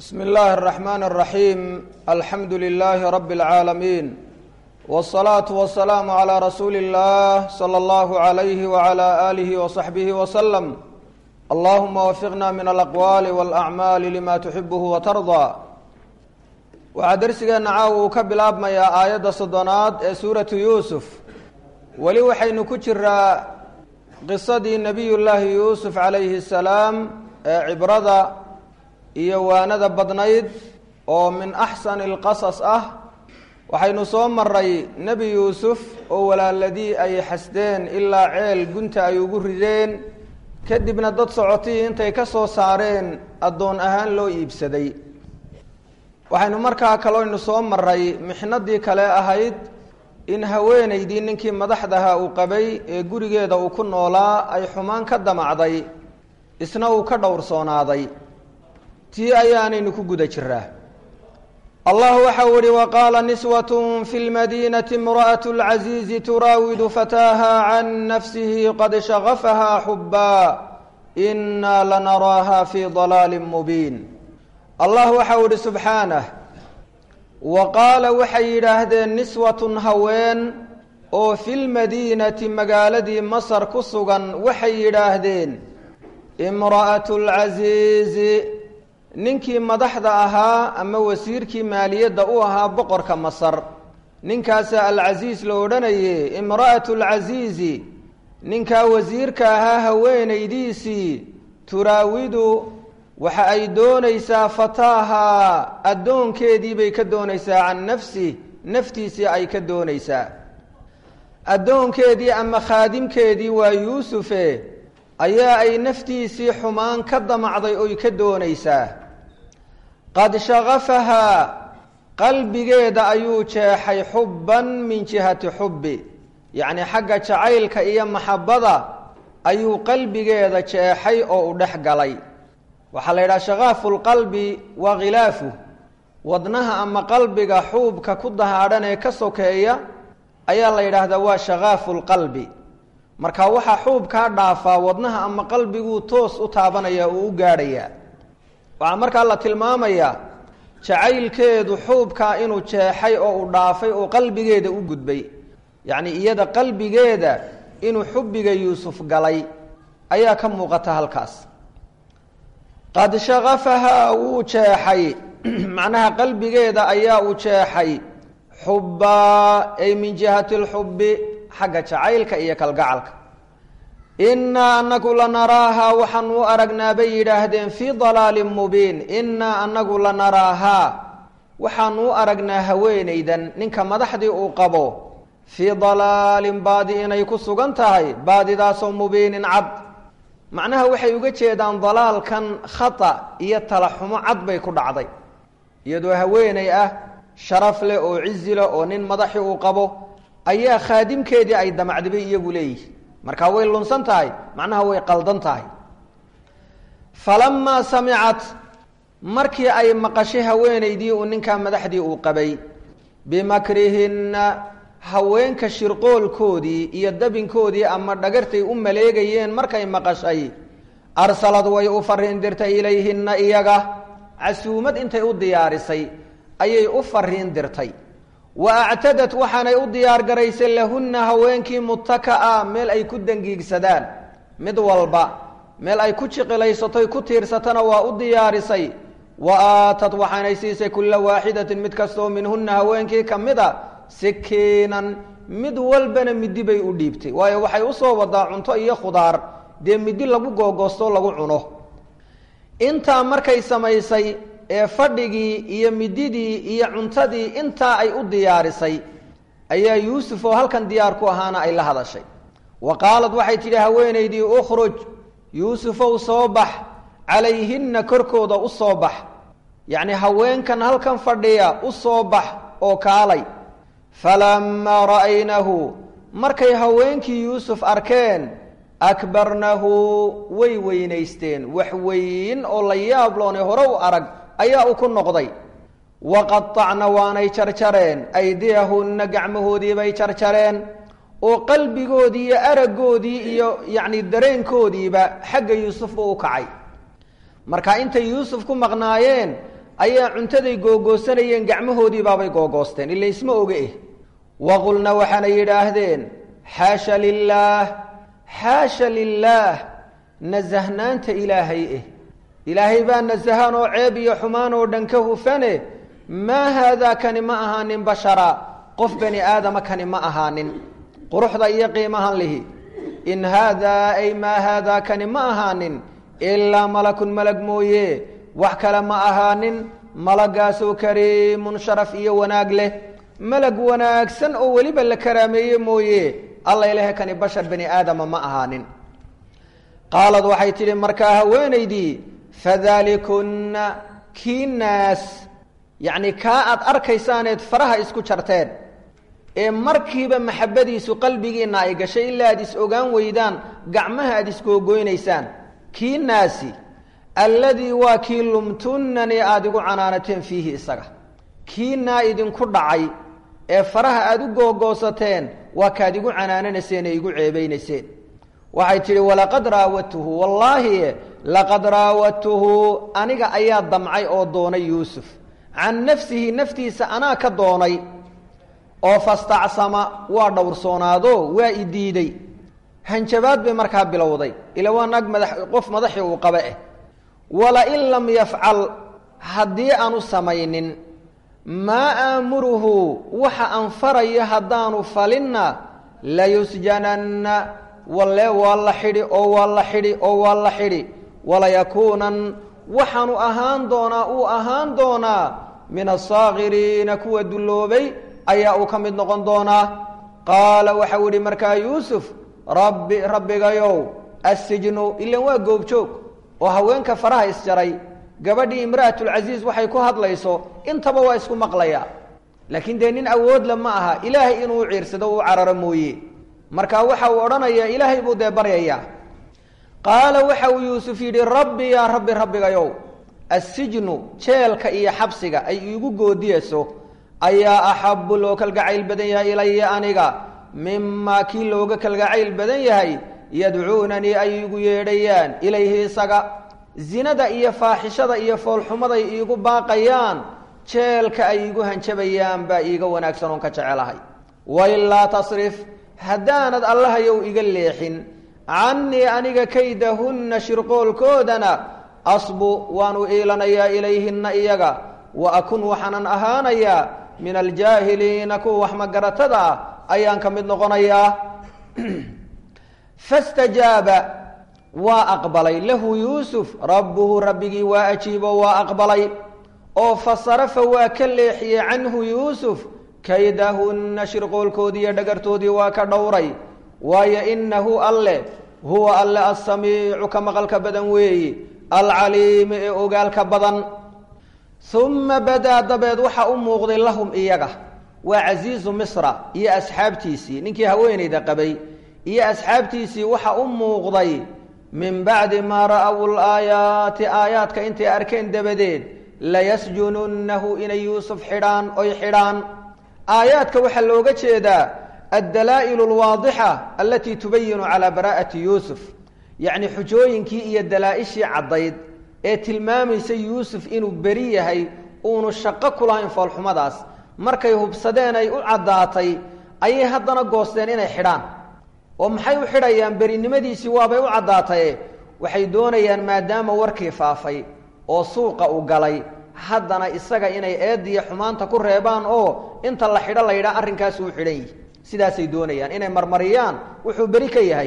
bsm اllahi الرحmn الرaحيم alxamdu لlh rb العaalمين والصlaaة والسlاam عlى rasuuli الlah slى اllah عlyh وعlى آlih وصaxbih وsلم allahuma wfiqna min alaqwaali wاlأcmaali lima tuxibh وtarضى waxaa dersigeena caawa uu ka bilaabmayaa aayadda soddonaad ee suuratu yuusuf weli waxaynu ku jiraa qisadii nebiy llaahi yuusuf calayhi الsalaam ee cibrada iyo waanada badnayd oo min axsani اlqasas ah waxaynu soo maray nebi yuusuf oo walaaladii ay xasdeen ilaa ceel gunta ay ugu rideen kadibna dad socotii intay ka soo saareen addoon ahaan loo iibsaday waxaynu markaa kaloynu soo maray mixnadii kale ahayd in haweenaydii ninkii madaxdaha uu qabay ee gurigeeda uu ku noolaa ay xumaan ka damacday isna uu ka dhowrsoonaaday tii ayaanaynu ku guda jiraa allah waxa u ihi waqaala niswat fi lmadiinati imra'at اlcaziizi turaawidu fataaha can nafsihi qad shagafaha xubaa inaa lanaraaha fi dalaali mubiin allah waxa u ihi subxaanah wa qaala waxay yidhaahdeen niswatun haween oo fi lmadiinati magaaladii masar ku sugan waxay yidhaahdeen imra'at lcaziizi ninkii madaxda ahaa ama wasiirkii maaliyadda u ahaa boqorka masar ninkaasa alcasiis la odhanaye imra'atu lcasiizi ninkaa wasiirka ahaa haweenaydiisii turaawidu waxa ay doonaysaa fataaha addoonkeedii bay ka doonaysaa can nafsi naftiisii ay ka doonaysaa addoonkeedii ama khaadimkeedii waa yuusufe ayaa ay naftiisii xumaan ka damacday oy ka doonaysaa qad shagafahaa qalbigeeda ayuu jeexay xubban min jihati xubbi yacni xagga jacaylka iyo maxabbada ayuu qalbigeeda jeexay oo u dhex galay waxaa la yidhaha shakaafu lqalbi waa khilaafu wadnaha ama qalbiga xuubka ku dahaadhan ee ka sokeeya ayaa la yidhaahdaa waa shakaafu lqalbi marka waxaa xuubkaa dhaafaa wadnaha ama qalbiguu toos u taabanaya oo u gaadhayaa waxaa markaa la tilmaamayaa jacaylkeedu xuubkaa inuu jeexay oo u dhaafay oo qalbigeeda u gudbay yacni iyada qalbigeeda inuu xubbiga yuusuf galay ayaa ka muuqata halkaas qad shagafahaa wuu jeexay macnaha qalbigeeda ayaa u jeexay xubbaa ay min jihati lxubbi xagga jacaylka iyo kalgacalka innaa anagu lanaraahaa waxaan u aragnaa bay yidhaahdeen fii dalaalin mubiin innaa anagu lanaraahaa waxaan u aragnaa haweenaydan ninka madaxdii uu qabo fii dalaalin baadi inay ku sugan tahay baadidaasoo mubiinin cad macnaha waxay uga jeedaan dalaalkan khata iyo talaxumo cad bay ku dhacday iyadoo haweenay ah sharaf leh oo cizi leh oo nin madaxii uu qabo ayaa khaadimkeedii ay damacdibay iyagu leeyihi markaa way lunsan tahay macnaha way qaldan tahay falamaa samicat markii ay maqashay haweenaydii uu ninkaa madaxdii uu qabay bimakrihinna haweenka shirqoolkoodii iyo dabinkoodii ama dhagartay u maleegayeen markay maqashay arsalad way u fariin dirtay ilayhinna iyaga casuumad intay u diyaarisay ayay u fariin dirtay wa actadat waxaanay u diyaar garaysay lahunna haweenkii mutaka'a meel ay ku dangiigsadaan mid walba meel ay ku jiqilaysatoy ku tiirsatana waa u diyaarisay wa aatat waxaanay siisay kulla waaxidatin mid kastoo minhunna haweenkii ka mid a sikiinan mid walbana midi bay u dhiibtay waayo waxay usoo wadaa cunto iyo khudaar dee midi lagu googoosto lagu cuno intaa markay samaysay ee fadhigii iyo mididii iyo cuntadii intaa ay u diyaarisay ayaa yuusuf oo halkan diyaar ku ahaana ay la hadashay wa qaalad waxay tidhi haweenaydii ukhruj yuusufow soo bax calayhinna korkooda u soo bax yacni haweenkan halkan fadhiya u soo bax oo kaalay falamaa ra'aynahu markay haweenkii yuusuf arkeen akbarnahu way weynaysteen wax weyn oo la yaab loonay hore u arag ayaa u ku noqday waqatacna waanay jarjareen aydiyahunna gacmahoodii bay jarjareen oo qalbigoodii iyo araggoodii iyo yacni dareenkoodiiba xagga yuusuf buu u kacay marka intay yuusuf ku maqnaayeen ayaa cuntaday googoosanayeen gacmahoodii baabay googoosteen ila isma oge eh waqulna waxaanay yidhaahdeen xaasha lilaah xaasha lilaah nasahnaanta ilaahay eh ilaahay baa nasahaan oo ceeb iyo xumaan oo dhan ka hufane maa haadaa kani ma ahaanin bashara qof bani aadama kani ma ahaanin quruxda iyo qiimahan lihi in haadaa ay maa haadaa kani ma ahaanin ilaa malakun malag mooye wax kale ma ahaanin malagaasoo kariimun sharaf iyo wanaag leh malag wanaagsan oo weliba la karaameeye mooye alla ilahe kani bashar bani aadama ma ahaanin qaalad waxay tidhi markaa haweenaydii fadalikunna kii naas yacni kaa aad arkaysaaneed faraha isku jarteen ee markiiba maxabadiisu qalbigiinna ay gashay ilaa aad is ogaan weydaan gacmaha aad isgoogoynaysaan kii naasi alladii waa kii lumtunnanii aada igu canaanateen fiihi isaga kii naa idinku dhacay ee faraha aada u googoosateen waa kaad igu canaananayseen ee igu ceebaynayseen waxay tidhi walaqad raawadtuhu wallaahi laqad raawadtuhu aniga ayaa damcay oo doonay yuusuf can nafsihi naftiisa anaa ka doonay oo fastacsama waa dhowrsoonaado waa i diiday hanjabaad bay markaa bilowday ila waa naag madax qof madaxii uu qaba eh walain lam yafcal haddii aanu samaynin maa aamuruhu waxa aan farayo haddaanu falinna layusjananna walle waa la xidhi oo waa la xidhi oo waa la xidhi walayakuunan waxaanu ahaan doonaa uu ahaan doonaa min asaakiriina kuwa dulloobay ayaa uu ka mid noqon doonaa qaala waxau idhi markaa yuusuf rabbi rabbigayow assijnu ilan waa goobjoog oo haweenka faraha isjaray gabadhii imra'atulcasiis waxay ku hadlayso intaba waa isku maqlayaa laakiin dee nin awoodla ma aha ilaahay inuu ciirsado uu cararo mooye marka waxa uu odhanayaa ilaahay buu dee baryayaa qaala waxa uu yuusuf yidhi rabbi yaa rabbi rabbigayow assijnu jeelka iyo xabsiga ay iigu goodiyayso ayaa axabbu loo kalgacayl badan yahay ilaya aniga mimaa kii looga kalgacayl badan yahay yadcuunanii ay iigu yeedhayaan ilayhi isaga zinada iyo faaxishada iyo foolxumaday iigu baaqayaan jeelka ay iigu hanjabayaan baa iiga wanaagsan oon ka jecelahay wailaa tasrif haddaanad allahayow iga leexin cannii aniga kaydahunna shirqoolkoodana asbu waanu iilanayaa ilayhinna iyaga wa akun waxaanan ahaanayaa min aljaahiliina kuwa wax magaratada ah ayaan ka mid noqonayaa fastajaaba waa aqbalay lahu yuusuf rabbuhu rabbigii waa ajiibo waa aqbalay oo fasarafa waa ka leexiyey canhu yuusuf kaydahunna shirqoolkoodii iyo dhagartoodii waa ka dhowray waayo inahu alle huwa alle assamiicu ka maqalka badan weeyi alcaliimi ee ogaalka badan uma badaa dabeed waxa u muuqday lahum iyaga waa casiizu misra iyo asxaabtiisii ninkii haweenayda qabay iyo asxaabtiisii waxa u muuqday min bacdi maa ra'aw laayaati aayaadka intay arkeen dabadeed layasjununnahu inay yuusuf xidhaan oy xidhaan aayaadka waxaa looga jeedaa addalaa'il alwaadixa alatii tubayinu calaa baraa'ati yuusuf yacni xujooyinkii iyo dalaa-ishii caddayd ee tilmaamaysa yuusuf inuu beri yahay uunu shaqo ku lahayn foolxumadaas markay hubsadeen ay u caddaatay ayay haddana goosteen inay xidhaan oo maxay u xidhayaan berinimadiisii waabay u caddaataye waxay doonayaan maadaama warkii faafay oo suuqa u galay haddana isaga inay eediya xumaanta ku reebaan oo inta la xidho la yidhaha arrinkaasu u xidhan yihi sidaasay doonayaan inay marmariyaan wuxuu beri ka yahay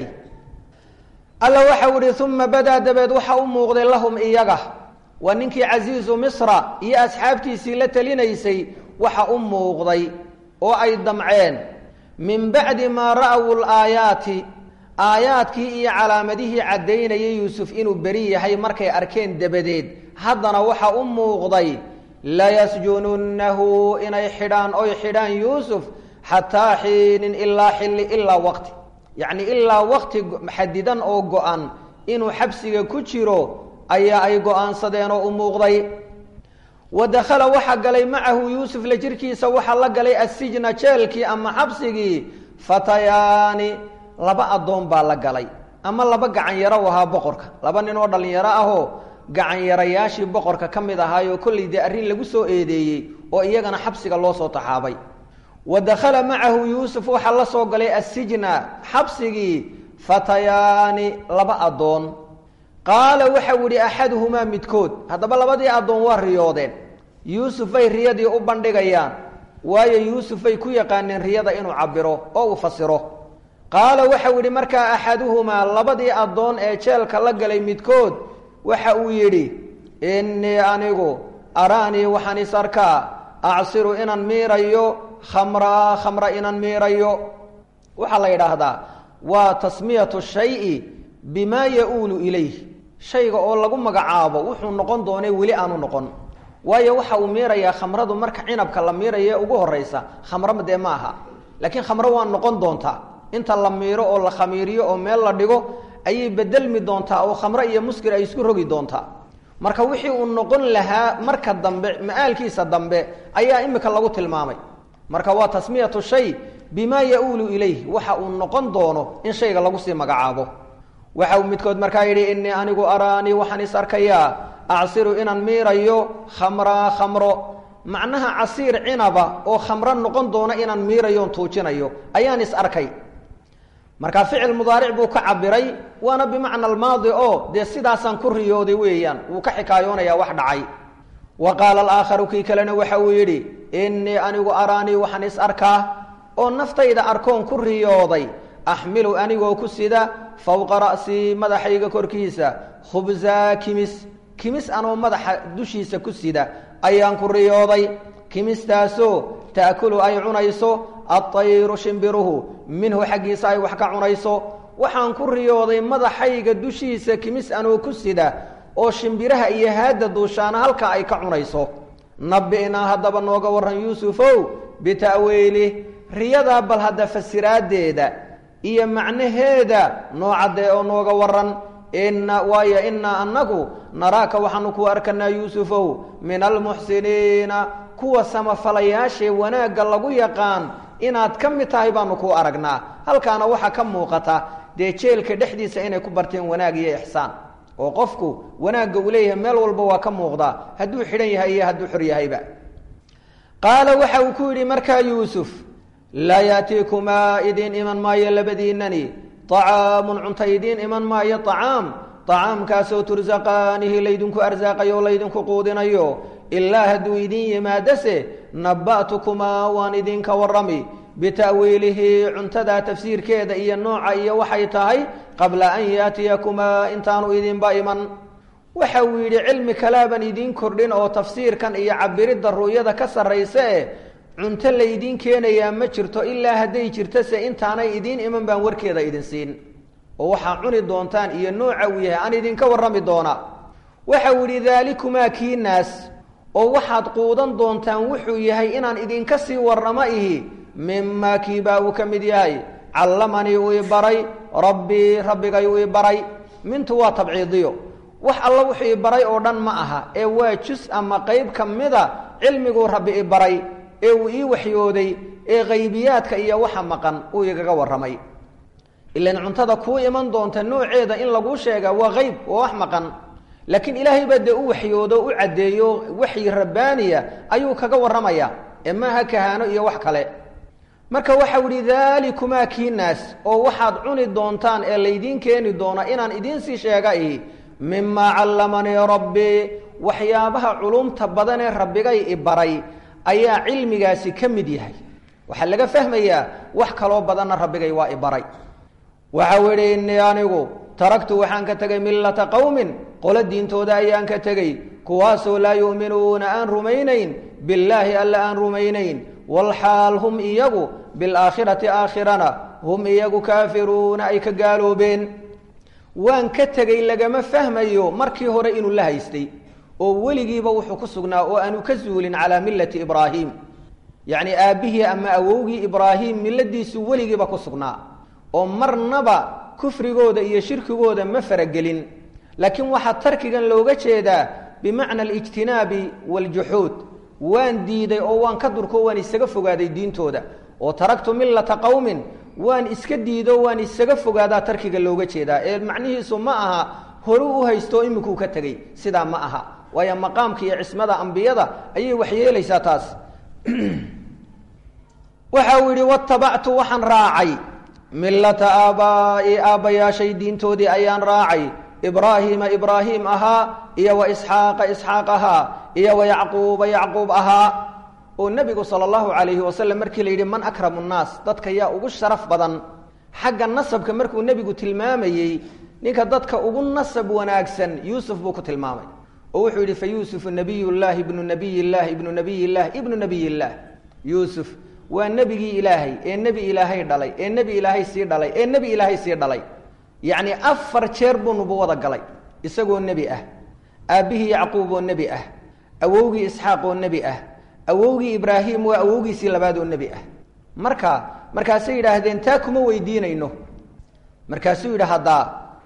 alla waxau ihi uma badaa dabeed waxa u muuqday lahum iyaga waa ninkii casiizu misra iyo asxaabtiisii la telinaysay waxa u muuqday oo ay damceen min bacdi maa ra'aw laayaati aayaadkii iyo calaamadihii caddaynayay yuusuf inuu beri yahay markay arkeen dabadeed haddana waxa u muuqday layasjununnahu inay xidhaan oy xidhaan yuusuf xataa xiinin ilaa xilli ilaa waqti yacni ilaa waqti xadidan oo go-an inuu xabsiga ku jiro ayaa ay go-aansadeen oo u muuqday wa dakhala waxaa galay macahu yuusuf la jirkiisa waxaa la galay assijna jeelkii ama xabsigii fatayaani laba addoon baa la galay ama laba gacan yaro u ahaa boqorka laba nin oo dhallinyaro ahoo gacanyarayaashii boqorka ka mid ahaayoo kollay dee arrin lagu soo eedeeyey oo iyagana xabsiga loo soo taxaabay wa dakhala macahu yuusuf waxaa la soo galay assijna xabsigii fatayaani laba addoon qaala waxau yihi axaduhumaa midkood haddaba labadii addoon waa riyoodeen yuusufay riyadii u bandhigayaan waayo yuusufay ku yaqaaneen riyada inuu cabiro oo uu fasiro qaala waxau yidhi markaa axaduhumaa labadii addoon ee jeelka la galay midkood waxa uu yidhi innii anigu araanii waxaan is arkaa acsiru inaan miirayo khamraa khamra inaan miirayo waxaa la yidhaahdaa waa tasmiyatu shayi bimaa ya-uulu ilayh shayga oo lagu magacaabo wuxuu noqon doonay weli aanu noqon waayo waxa uu miirayaa khamradu marka cinabka la miiraye ugu horaysa khamrama dee ma aha laakiin khamro waa noqon doontaa inta la miiro oo la khamiiriyo oo meel la dhigo ayay bedelmi doontaa oo khamro iyo muskir ay isku rogi doontaa marka wixii uu noqon lahaa marka dambe ma-aalkiisa dambe ayaa imika lagu tilmaamay marka waa tasmiyatu shay bimaa ya-uulu ilayh waxa uu noqon doono in shayga lagu sii magacaabo waxa uu midkood markaa yidhi innii anigu araanii waxaan is arkayaa acsiru inaan miirayo khamraa khamro macnaha casiir cinaba oo khamro noqon doona inaan miirayoon tuujinayo ayaan is arkay marka ficil mudaaric buu ka cabiray waana bimacna almaadi oo dee sidaasaan ku riyooday weeyaan wuu ka xikaayoonayaa wax dhacay wa qaala alaakharu kii kalena waxa uu yidhi innii anigu araanii waxaan is arkaa oo naftayda arkoon ku riyooday axmilu anigoo ku sida fowqa ra'sii madaxayga korkiisa khubzaa kimis kimis anoo madaxa dushiisa ku sida ayaan ku riyooday kimistaasoo ta'kulu ay cunayso adayru shimbiruhu minhu xaggiisa ay wax ka cunayso waxaan ku riyooday madaxayga dushiisa kimis anoo ku sida oo shimbiraha iyo haadda duushaana halkaa ay ka cunayso nabi'naa haddaba nooga warran yuusufow bita'wiilih riyadaa bal hadda fasiraaddeeda iyo macnaheeda noocadee oo nooga warran ina waayo inaa annagu naraaka waxaanu ku arkanaa yuusufow min almuxsiniina kuwa samafalayaashee wanaagga lagu yaqaan inaad ka mid tahay baanu kuu aragnaa halkaana waxaa ka muuqata dee jeelka dhexdiisa inay ku barteen wanaag iyo ixsaan oo qofku wanaagga uu leeyahay meel walba waa ka muuqdaa hadduu xidhan yahay iyo hadduu xor yahayba qaala waxa uu ku yidhi markaa yuusuf laa yaatiikumaa idiin iman maayo labadiinani طacaamun cunta idiin iman maayo طacaam طacaamkaasoo tursaqaanihi laydinku arsaaqayo o laydinku quudinayo ilaa hadduu idiin yimaadase naba'tukumaa waan idinka warrami bita'wiilihi cuntadaa tafsiirkeeda iyo nooca iyo waxay tahay qabla an yaatiyakumaa intaanu idinba iman waxa uu yidhi cilmi kalaaban idiin kordhin oo tafsiirkan iyo cabiridda ru'yada ka sarraysa e cunto laydiin keenayaa ma jirto ilaa hadday jirtose intaanay idiin iman baan warkeeda idin siin oo waxaa cuni doontaan iyo nooca uu yahay aan idinka warrami doona waxa uu yidhi daalikumaa kii naas oo waxaad quudan doontaan wuxuu yahay inaan idinka sii warramo ihi mimaa kiibaa uu ka mid yahay callamanii uu i baray rabbii rabbigay uu i baray mintu waa tabciidiyo wax alla wuxuu i baray oo dhan ma aha ee waa jus ama qayb ka mida cilmiguu rabbi i baray ee uu ii waxyooday ee qaybiyaadka iyo waxa maqan uu igaga warramay ilan cuntada kuu iman doonta nooceeda in laguu sheega waa qayb waa wax maqan laakiin ilaahay baa dee u waxyoodo u caddeeyo waxyi rabbaaniya ayuu kaga warramaya ee maaha kahaano iyo wax kale marka waxau ihi daalikumaa kii naas oo waxaad cuni doontaan ee laydiin keeni doona inaan idiinsii sheega ihi mimaa callamanii rabbii waxyaabaha culumta badanee rabbigay i baray ayaa cilmigaasi ka mid yahay waxaa laga fahmayaa wax kaloo badanna rabbigay waa i baray waxau idhi innii anigu taragtu waxaan ka tegay millata qowmin qolo diintooda ayaan ka tegey kuwaasoo laa yu'minuuna aan rumaynayn billaahi alla aan rumaynayn walxaal hum iyagu bilaakhirati aakhirana hum iyagu kaafiruuna ay ka gaaloobeen waan ka tegey lagama fahmayo markii hore inuu la haystay oo weligiiba wuxuu ku sugnaa oo aanu ka zuulin calaa millati ibraahim yacni aabbihii ama awowgii ibraahim milladiisu weligiiba ku sugnaa oo marnaba kufrigooda iyo shirkigooda ma faragelin laakiin waxaa tarkigan looga jeedaa bimacna alijtinaabi waaljuxuud waan diiday oo waan ka durko waan isaga fogaaday diintooda oo taragtu millata qowmin waan iska diido waan isaga fogaadaa tarkiga looga jeedaa ee macnihiisu ma aha horuu u haysto iminkuu ka tegey sidaa ma aha waayo maqaamka iyo cismada ambiyada ayay waxyeelaysaa taas waxa uu yidhi watabactu waxaan raacay millata aabaa'i aabbayaashay diintoodii ayaan raacay ibraahiima ibraahim ahaa iyo wa isxaaqa isxaaq ahaa iyo wa yacquuba yacquub ahaa oo nebigu sala allahu calayhi wasalam markii la yidhi man akramu nnaas dadka yaa ugu sharaf badan xagga nasabka markuu nebigu tilmaamayey ninka dadka ugu nasab wanaagsan yuusuf buu ku tilmaamay oo wuxuu yidhi fa yuusufu nabiy llaahi ibnu nabiy llahi ibnu nabiy llahi ibnu nabiy llaah yuusuf waa nebigii ilaahay ee nebi ilaahay dhalay ee nebi ilaahay sii dhalay ee nebi ilaahay sii dhalay yacni afar jeer buu nubuwada galay isagoo nebi ah aabbihii yacquub oo nebi ah awowgii isxaaq oo nebi ah awowgii ibraahim waa awowgiisii labaad oo nebi ah marka markaasay yidhaahdeen taa kuma weydiinayno markaasuu yidhi haddaa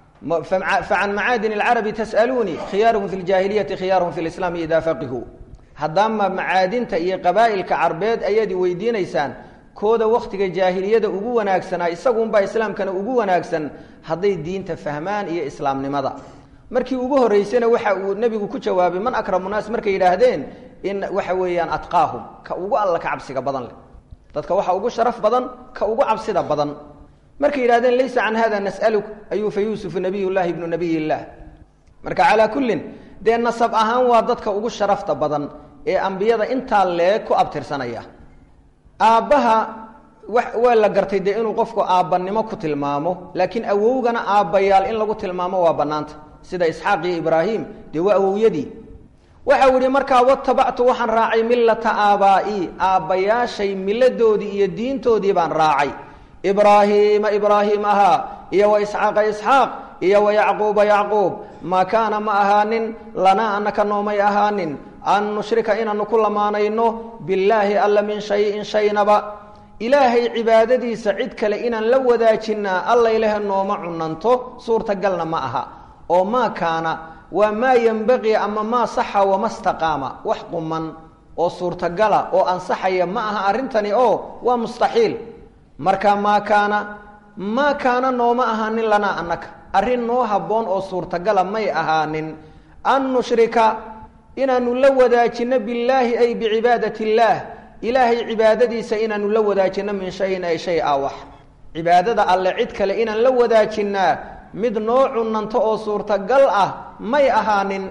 facan macaadin alcarabi tas'aluunii khiyaaruhum fi ljaahiliyati khiyaaruhum fi lislaami idaa faqihuu haddaama macaadinta iyo qabaa'ilka carbeed ayaad i weydiinaysaan kooda wakhtiga jaahiliyada ugu wanaagsanaa isagunbaa islaamkana ugu wanaagsan hadday diinta fahmaan iyo islaamnimada markii ugu horreysana waxa uu nebigu ku jawaabay man akramu naas markay yidhaahdeen in waxa weeyaan atqaahum ka ugu alla ka cabsiga badan leh dadka waxa ugu sharaf badan ka ugu cabsida badan markay yidhahdeen laysa can hada nas'aluk ayuu fa yuusufu nabiy llahi ibnu nabiy illaah marka calaa kullin dee nasab ahaan waa dadka ugu sharafta badan ee ambiyada intaa leeg ku abtirsanaya aabbaha wa waa la gartay dee inuu qofku aabbanimo ku tilmaamo laakiin awowgana aabbayaal in lagu tilmaamo waa bannaanta sida isxaaq iyo ibraahim dee waa awowyadii waxau yihi markaa watabactu waxaan raacay millata aabaa'i aabbayaashay milladoodii iyo diintoodii baan raacay ibraahiima ibraahim ahaa iyo wa isxaaqa isxaaq iyo wa yacquuba yacquub maa kaana ma ahaanin lanaa anaka noomay ahaanin an nushrika inaanu ku lamaanayno billaahi alla min shayin shaynaba ilaahay cibaadadiisa cid kale inaan la wadaajinaa allaylehe nooma cunanto suurtagalna ma aha oo maa kaana waa maa yenbaqii ama maa saxa wama staqaama wax quman oo suurtagala oo ansaxaya ma aha arrintani oo waa mustaxiil marka maa kaana maa kaana nooma ahaanin lanaa annaka arrin noo habboon oo suurtagala may ahaanin an nushrika inaanu la wadaajinno billaahi ay bicibaadati illaah ilaahay cibaadadiisa inaanu la wadaajinno min shayin ay shay a wax cibaadada alle cid kale inaan la wadaajinaa mid noo cunanto oo suurtagal ah may ahaanin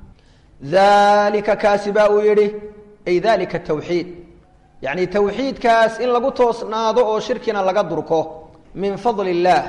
daalika kaasi baa uu yidhi ay dalika tawxiid yacni tawxiidkaas in lagu toosnaado oo shirkina laga durko min fadli illaah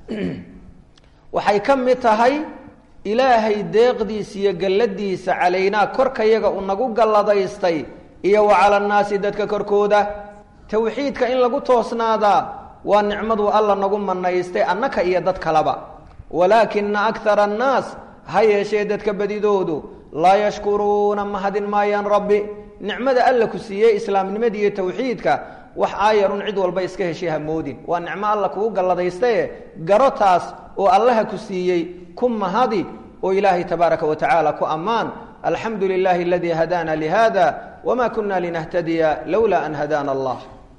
waxay ka mid tahay ilaahay deeqdiisa iyo galladiisa calaynaa korkayaga uu nagu galladaystay iyo wa cala annaasi dadka korkooda tawxiidka in lagu toosnaadaa waa nicmaduu alla nagu manaystay annaka iyo dad kaleba walaakina akara annaas ha yeeshee dadka badidoodu laa yashkuruuna mahadin maayaan rabbi nicmada alla ku siiyey islaamnimada iyo tawxiidka wax aayarun cid walba iska heshay hamoodin waa nicmo alla kugu galladaystaye garo taas oo allaha ku siiyey ku mahadi oo ilaahay tabaaraka wa tacaala ku ammaan alxamdu lilahi aladii hadaana lihada wma kuna linahtadiya lowlaa an hadaana allah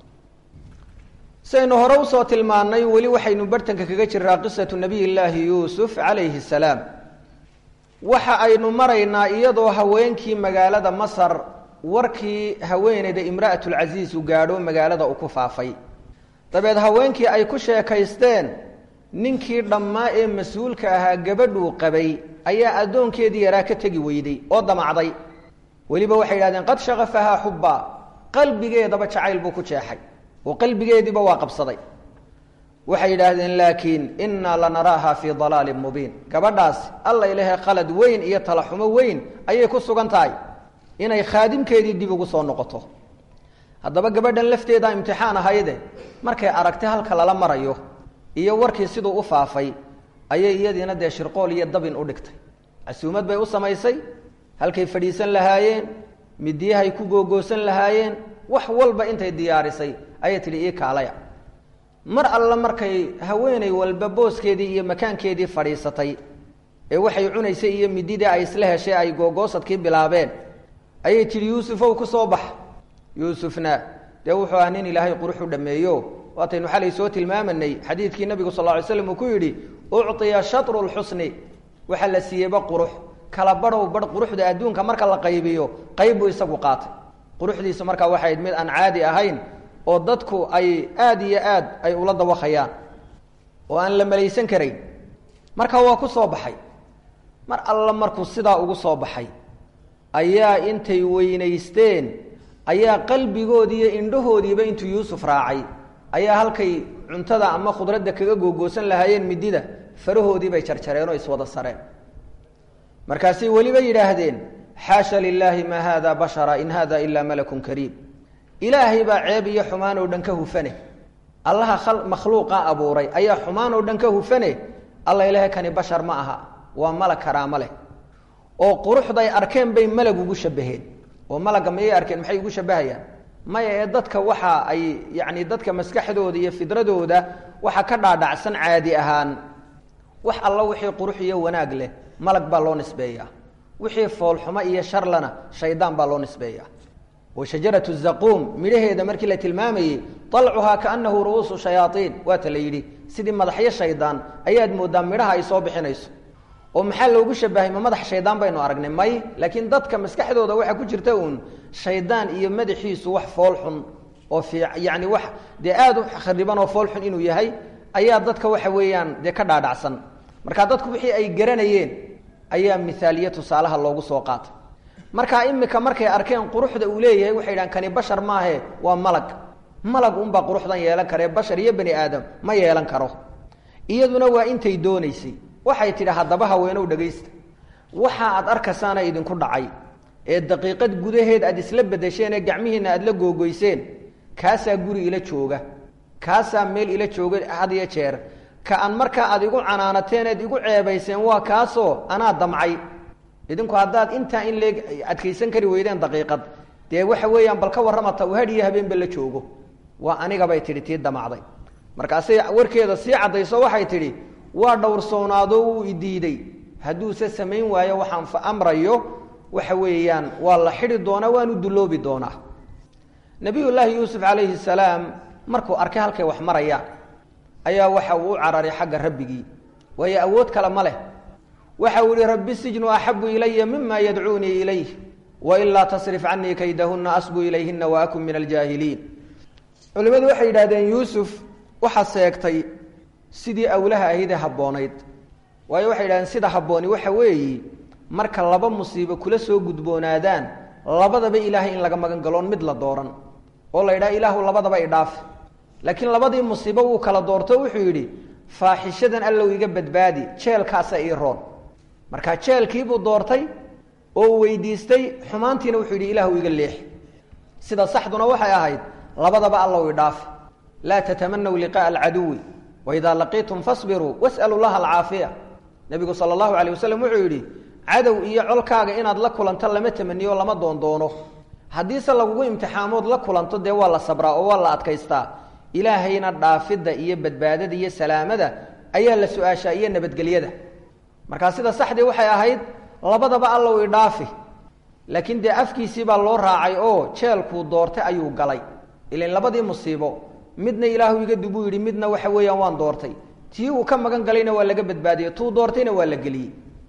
saynu hore usoo tilmaannay weli waxaynu bartanka kaga jiraa qisatu nabiy llaahi yuusuf calayhi salaam waxa aynu maraynaa iyadoo haweenkii magaalada masar warkii haweeneyda imra'atulcasiis uu gaadho magaalada uu ku faafay dabeed haweenkii ay ku sheekaysteen ninkii dhammaa ee mas-uulka ahaa gabadhuu qabay ayaa addoonkeedii yaraa ka tegi weyday oo damacday weliba waxay yidhahdeen qad shakafahaa xubbaa qalbigeedaba jacayl buu ku jeexay oo qalbigeediiba waa qabsaday waxay yidhaahdeen laakiin innaa lanaraaha fii dalaalin mubiin gabadhaas alla ilahe qalad weyn iyo talaxumo weyn ayay ku sugan tahay inay khaadimkeedii dib ugu soo noqoto haddaba gabadhan lafteedaa imtixaan ahayde markay aragtay halka lala marayo iyo warkii siduu u faafay ayay iyadiina dee shirqool iyo dabin u dhigtay casuumad bay u samaysay halkay fadhiisan lahaayeen midiyahay ku googoosan lahaayeen wax walba intay diyaarisay ayay tidhi ii kaalaya mar alle markay haweeney walba booskeedii iyo makaankeedii fadhiisatay ee waxay cunaysay iyo mididii ay isla heshay ay googoosadkii bilaabeen ayay tidhi yuusufow ku soo bax yuusufna dee wuxuu ah nin ilaahay qurux u dhameeyo waataynu xalay soo tilmaamanay xadiidkii nabigu sal ly slam uu ku yidhi ucطiya shatru lxusni waxaa la siiyeyba qurux kala badhow badh quruxda adduunka marka la qaybiyo qayb buu isagu qaatay quruxdiisa markaa waxayd mid aan caadi ahayn oo dadku ay aada iyo aad ay ula dawaqayaan oo aan la malaysan karayn marka waa ku soo baxay mar alla markuu sidaa ugu soo baxay ayaa intay weynaysteen ayaa qalbigoodii iyo indhahoodiiba intuu yuusuf raacay ayaa halkay cuntada ama khudradda kaga googoosan lahaayeen midida farahoodii bay jarjareen oo iswada sareen markaasay weliba yidhaahdeen xaasha lilaahi maa haada bashara in hada ilaa malakun kariim ilaahay baa ceeb iyo xumaan oo dhan ka hufane allaha makhluuqa abuuray ayaa xumaan oo dhan ka hufane alla ilaahay kani bashar ma aha waa malag karaamo leh oo quruxday arkeen bay malag ugu shabaheen oo malagga mayay arkeen maxay ugu shabahayaan maya ee dadka waxa ay yacni dadka maskaxdooda iyo fidradooda waxa ka dhaadhacsan caadi ahaan wax alla wixii qurux iyo wanaag leh malag baa loo nisbeeyaa wixii foolxumo iyo sharlana shaydaan baa loo nisbeeyaa wa shajaratu zaquum midhaheeda markii la tilmaamayey alcuhaa kaanahu ru'uusu shayaaiin waata la yidhi sidii madaxyo shaydaan ayaad moodaa midhaha ay soo bixinayso oo maxaa loogu shabahay ma madax shaydaan baynu aragnay may laakiin dadka maskaxdooda waxaa ku jirta uun shaydaan iyo madaxiisu wax foolxun oo fi yani wax dee aada u khariban oo foolxun inuu yahay ayaa dadka waxa weeyaan dee ka dhaadhacsan marka dadku wixii ay garanayeen ayaa miaaliye tusaalaha loogu soo qaatay marka imika markay arkeen quruxda uu leeyahay waxay dhahan kani bashar maahe waa malag malag unbaa quruxdan yeelan karee bashar iyo bani aadam ma yeelan karo iyaduna waa intay doonaysay waxay tidhi haddaba haweenow dhegaysta waxa aad arkaysaana idinku dhacay ee daqiiqad gudaheed aad isla bedesheen ee gacmihiinna aad la googoyseen kaasaa guri ila jooga kaasaa meel ila jooga had iyo jeer ka aan markaa aad igu canaanateen eed igu ceebayseen waa kaasoo anaa damcay idinku haddaad intaa in leeg adkaysan kari weydeen daqiiqad dee waxa weeyaan bal ka warramata u hadhiyo habeenba la joogo waa anigabay tidhi tii damacday markaasay warkeeda sii caddayso waxay tidhi waa dhowrsoonaado wuu idiiday hadduuse samayn waayo waxaan fa amrayo waxa weeyaan waa la xidhi doonaa waanu dulloobi doonaa nabiyullaahi yuusuf calayhi salaam markuu arkay halkay wax marayaan ayaa waxa uu u cararay xagga rabbigii waayo awood kale ma leh waxa uu yihi rabbi sijnu axabu ilaya mima yadcuunii ilayh wailaa tasrif canii kaydahuna asbu ilayhina waakun min aljaahiliin culimmadu waxay yidhahdeen yuusuf waxaa seegtay sidii awlaha ahaydee habboonayd waayo waxay yidhahdeen sida habbooni waxa weeyi marka laba musiibo kula soo gudboonaadaan labadaba ilaahay in laga magan galoon mid la dooran oo la yidhaha ilaahu labadaba idhaafi laakiin labadii musiibo wuu kala doorto wuxuu yidhi faaxishadan allow iga badbaadi jeelkaasa ii roon marka jeelkiibuu doortay oo uu weydiistay xumaantiina wuxuu yidhi ilaahu iga leexi sida saxduna waxay ahayd labadaba allow idhaafi laa tatamanaw liqa'a alcaduwi waidaa laqiitum fasbiruu was'alu llaha alcaafiya nebigu sala allahu alayh wasalam wuxuu yidhi cadow iyo colkaaga inaad la kulanto lama tamaniyo lama doondoono haddiise lagugu imtixaamood la kulanto dee waa la sabraa oo waa la adkaystaa ilaahayna dhaafidda iyo badbaadada iyo salaamada ayaa la su-aashaa iyo nabadgelyada markaa sida saxdii waxay ahayd labadaba allow idhaafi laakiin dee afkiisii baa loo raacay oo jeelkuu doortay ayuu galay ilan labadii musiibo midna ilaahu iga dubuu yidhi midna waxa weeyaan waan doortay tii uu ka magan galayna waa laga badbaadiyey tuu doortayna waa la geliyey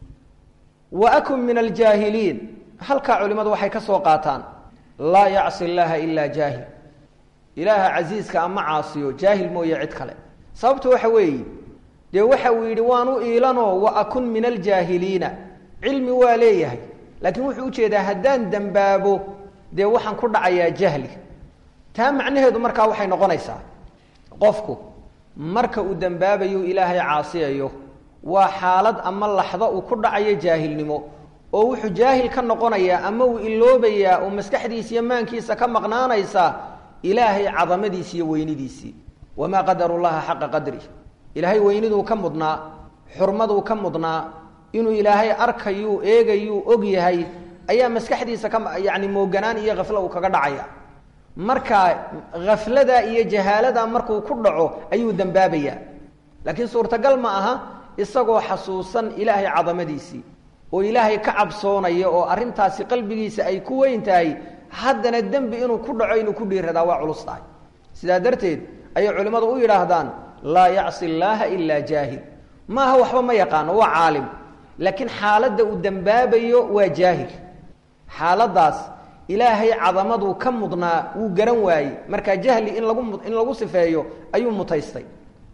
wa akun min aljaahiliin halkaa culimmadu waxay ka soo qaataan laa yacsi llaaha ilaa jaahil ilaaha casiiska ama caasiyo jaahil mooye cid kale sababtu waxa weeye dee waxa uu yidhi waan u iilanoo wa akun min aljaahiliina cilmi waa leeyahay laakiin wuxuu ujeedaa haddaan dembaabo dee waxaan ku dhacayaa jahli taa macnaheedu markaa waxay noqonaysaa qofku marka uu dembaabayo ilaahay caasiyayo waa xaalad ama laxdo uu ku dhacayo jaahilnimo oo wuxuu jaahil ka noqonayaa ama uu iloobayaa oo maskaxdiisa iyo maankiisa ka maqnaanaysa ilaahay cadamadiisi iyo weynidiisii wamaa qadaru llaha xaqa qadri ilaahay weyniduu ka mudnaa xurmaduu ka mudnaa inuu ilaahay arkayuu eegayuu og yahay ayaa maskaxdiisa ka yacni mooganaan iyo khaflo uu kaga dhacaya marka khaflada iyo jahaalada markuu ku dhaco ayuu dembaabayaa laakiin suurtagal ma aha isagoo xasuusan ilaahay cadamadiisii oo ilaahay ka cabsoonaya oo arrintaasi qalbigiisa ay ku weyn tahay haddana dembi inuu ku dhaco inuu ku dhiiradaa waa culus tahay sidaa darteed ayay culimmadu u yidhaahdaan laa yacsi llaaha ilaa jaahil maaha waxba ma yaqaano waa caalim laakiin xaaladda uu dembaabayo waa jaahil xaaladdaas ilaahay cadamaduu ka mudnaa wuu garan waayey markaa jahli in lagu in lagu sifeeyo ayuu mutaystay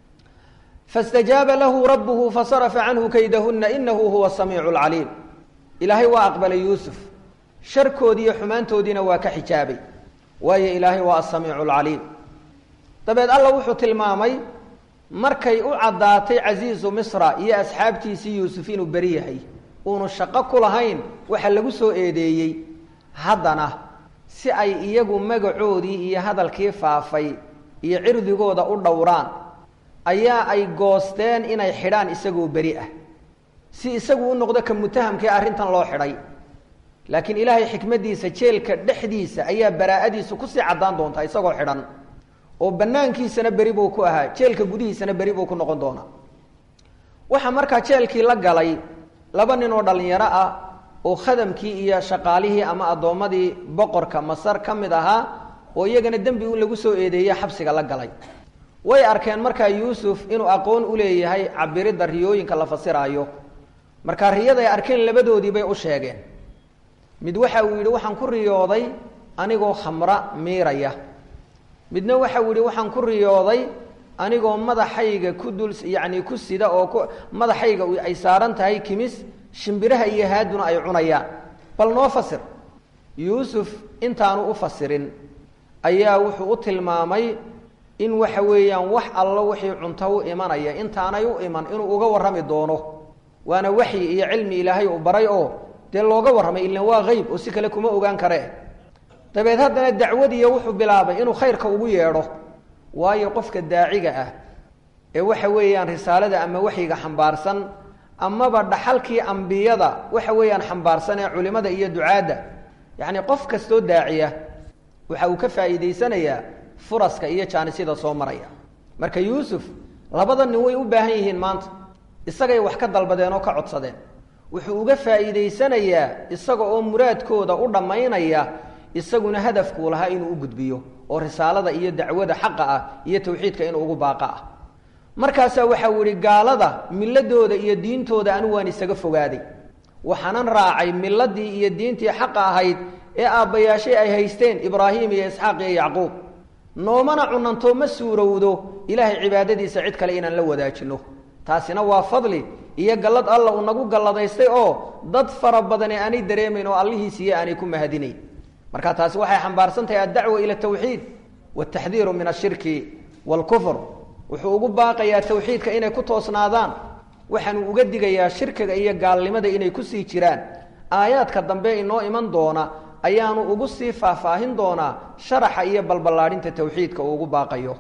faاstajaaba lahu rabuhu fasarafa canhu kaydahuna inahu huwa samiicu lcaliim ilaahay waa aqbalay yuusuf sharkoodii iyo xumaantoodiina waa ka xijaabay waayo ilaahay waa asamiicu lcaliim dabeed alla wuxuu tilmaamay markay u caddaatay casiizu misra iyo asxaabtiisii yuusuf inuu beri yahay uunu shaqo ku lahayn waxa lagu soo eedeeyey haddana si ay iyagu magacoodii iyo hadalkii faafay iyo cirdigooda u dhowraan ayaa ay goosteen inay xidhaan isagoo beri ah si isagu u noqdo ka mutahamkii arrintan loo xidhay laakiin ilaahay xikmaddiisa jeelka dhexdiisa ayaa baraa'adiisu kusii caddaan doontaa isagoo xidhan oo banaankiisana beri buu ku ahaa jeelka gudihiisana beri buu ku noqon doonaa waxaa markaa jeelkii la galay laba nin oo dhallinyaro ah oo khadamkii iyo shaqaalihii ama addoommadii boqorka masar ka mid ahaa oo iyagana dembi u lagu soo eedeeye xabsiga la galay way arkeen markaa yuusuf inuu aqoon u leeyahay cabiridda riyooyinka la fasiraayo markaa riyada ay arkeen labadoodii bay u sheegeen mid waxa uu yidhi waxaan ku riyooday anigoo khamra miiraya midna waxa uu yidhi waxaan ku riyooday anigoo madaxayga ku dul yacni ku sida oo ku madaxayga ay saaran tahay kimis shimbiraha iyo haaduna ay cunayaan bal noo fasir yuusuf intaanu u fasirin ayaa wuxuu u tilmaamay in waxa weeyaan wax allo wixii cunto u imanaya intaanay u iman inuu uga warrami doono waana waxyi iyo cilmi ilaahay uu baray oo dee looga warramay ilan waa qeyb oo si kale kuma ogaan karee dabeed haddana dacwadiiyo wuxuu bilaabay inuu khayrka ugu yeedho waayo qofka daaciga ah ee waxa weeyaan risaalada ama waxyiga xambaarsan amaba dhaxalkii ambiyada waxa weeyaan xambaarsan ee culimada iyo ducaadda yacni qof kastoo daaciya waxa uu ka faa'iidaysanayaa furaska iyo jaanisyada soo maraya marka yuusuf labada nin way u baahan yihiin maanta isagay wax ka dalbadeen oo ka codsadeen wuxuu uga faa'iidaysanayaa isaga oo muraadkooda u dhammaynaya isaguna hadafkuu lahaa inuu u gudbiyo oo risaalada iyo dacwada xaqa ah iyo tawxiidka inuu ugu baaqa ah markaasaa waxau yihi gaalada miladooda iyo diintooda anigu waan isaga fogaaday waxaanan raacay miladii iyo diintii xaqa ahayd ee aabbayaashay ay haysteen ibraahim iyo isxaaq iyo yacquub noomana cunanto ma suurowdo ilaahay cibaadadiisa cid kale inaan la wadaajino taasina waa fadli iyo gallad alla uu nagu galladaystay oo dad fara badani aanay dareemayn oo allihiisiiyo aanay ku mahadinayn marka taasi waxay xambaarsan tahay addacwa ila tawxiid wataxdiiru min ashirki waalkufr wuxuu ugu baaqayaa tawxiidka inay ku toosnaadaan waxaanuu uga digayaa shirkiga iyo gaalnimada inay kusii jiraan aayaadka dambe inoo iman doona ayaanu ugu sii faahfaahin doonaa sharaxa iyo balballaadhinta tawxiidka uu ugu baaqayo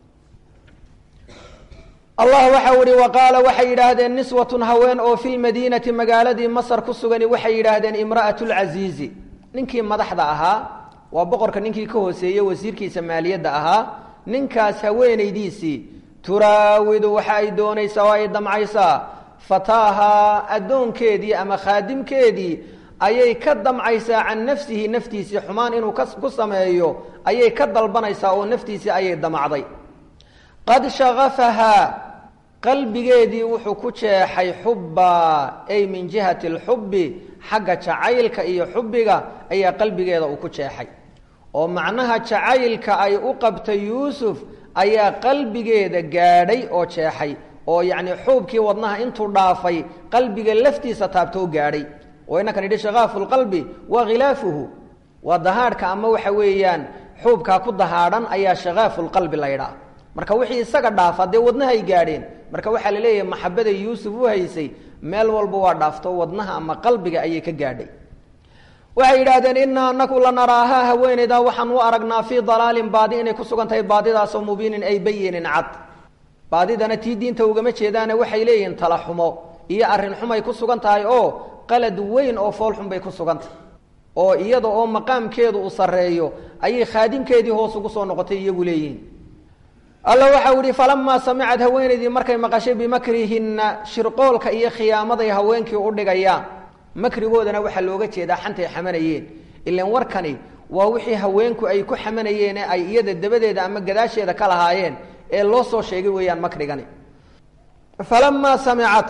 allah waxau ihi waqaala waxay yidhaahdeen niswatun haween oo fi lmadiinati magaaladii masar ku sugani waxay yidhaahdeen imra'at lcasiizi ninkii madaxda ahaa waa boqorka ninkii ka hooseeyey wasiirkiisa maaliyadda ahaa ninkaas haweenaydiisii turaawidu waxa ay doonaysaa oo ay damcaysaa fataahaa addoonkeedii ama khaadimkeedii ayay ka damcaysaa can nafsihi naftiisii xumaan inuu ku sameeyo ayay ka dalbanaysaa oo naftiisii ayay damacday qad shakafahaa qalbigeedii wuxuu ku jeexay xubba ay min jihati alxubbi xagga jacaylka iyo xubbiga ayaa qalbigeeda uu ku jeexay oo macnaha jacaylka ay u qabtay yuusuf ayaa qalbigeeda gaadhay oo jeexay oo yacni xuubkii wadnaha intuu dhaafay qalbiga laftiisa taabtoo gaadhay oo inankan yidhi shakaafu lqalbi waa khilaafuhu waa dahaadhka ama waxa weeyaan xuubkaa ku dahaadhan ayaa shakaafu lqalbi la ydhaa marka wixii isaga dhaafa dee wadnahay gaadheen marka waxaa la leeyahay maxabaday yuusuf u haysay meel walba waa dhaafto wadnaha ama qalbiga ayay ka gaadhay waxay yidhaahdeen inaa anaku lanaraahaa haweeneydaa waxaan u aragnaa fii dalaalin baadi inay ku sugan tahay baadidaasoo mubiinin ay bayinin cad baadidana tii diinta ugama jeedaane waxay leeyihiin tala xumo iyo arrin xumay ku sugan tahay oo qalad weyn oo foolxun bay ku sugan tahay oo iyada oo maqaamkeedu uu sarreeyo ayay khaadimkeedii hoos ugu soo noqotay iyagu leeyihiin alla waxau ihi falamaa samicad haweenaydii markay maqashay bimakrihinna shirqoolka iyo khiyaamaday haweenkii u dhigayaan makrigoodana waxaa looga jeedaa xantay xamanayeen ilan warkani waa wixii haweenku ay ku xamanayeen ee ay iyada dabadeeda ama gadaasheeda ka lahaayeen ee loo soo sheegay weeyaan makrigani falamaa samicat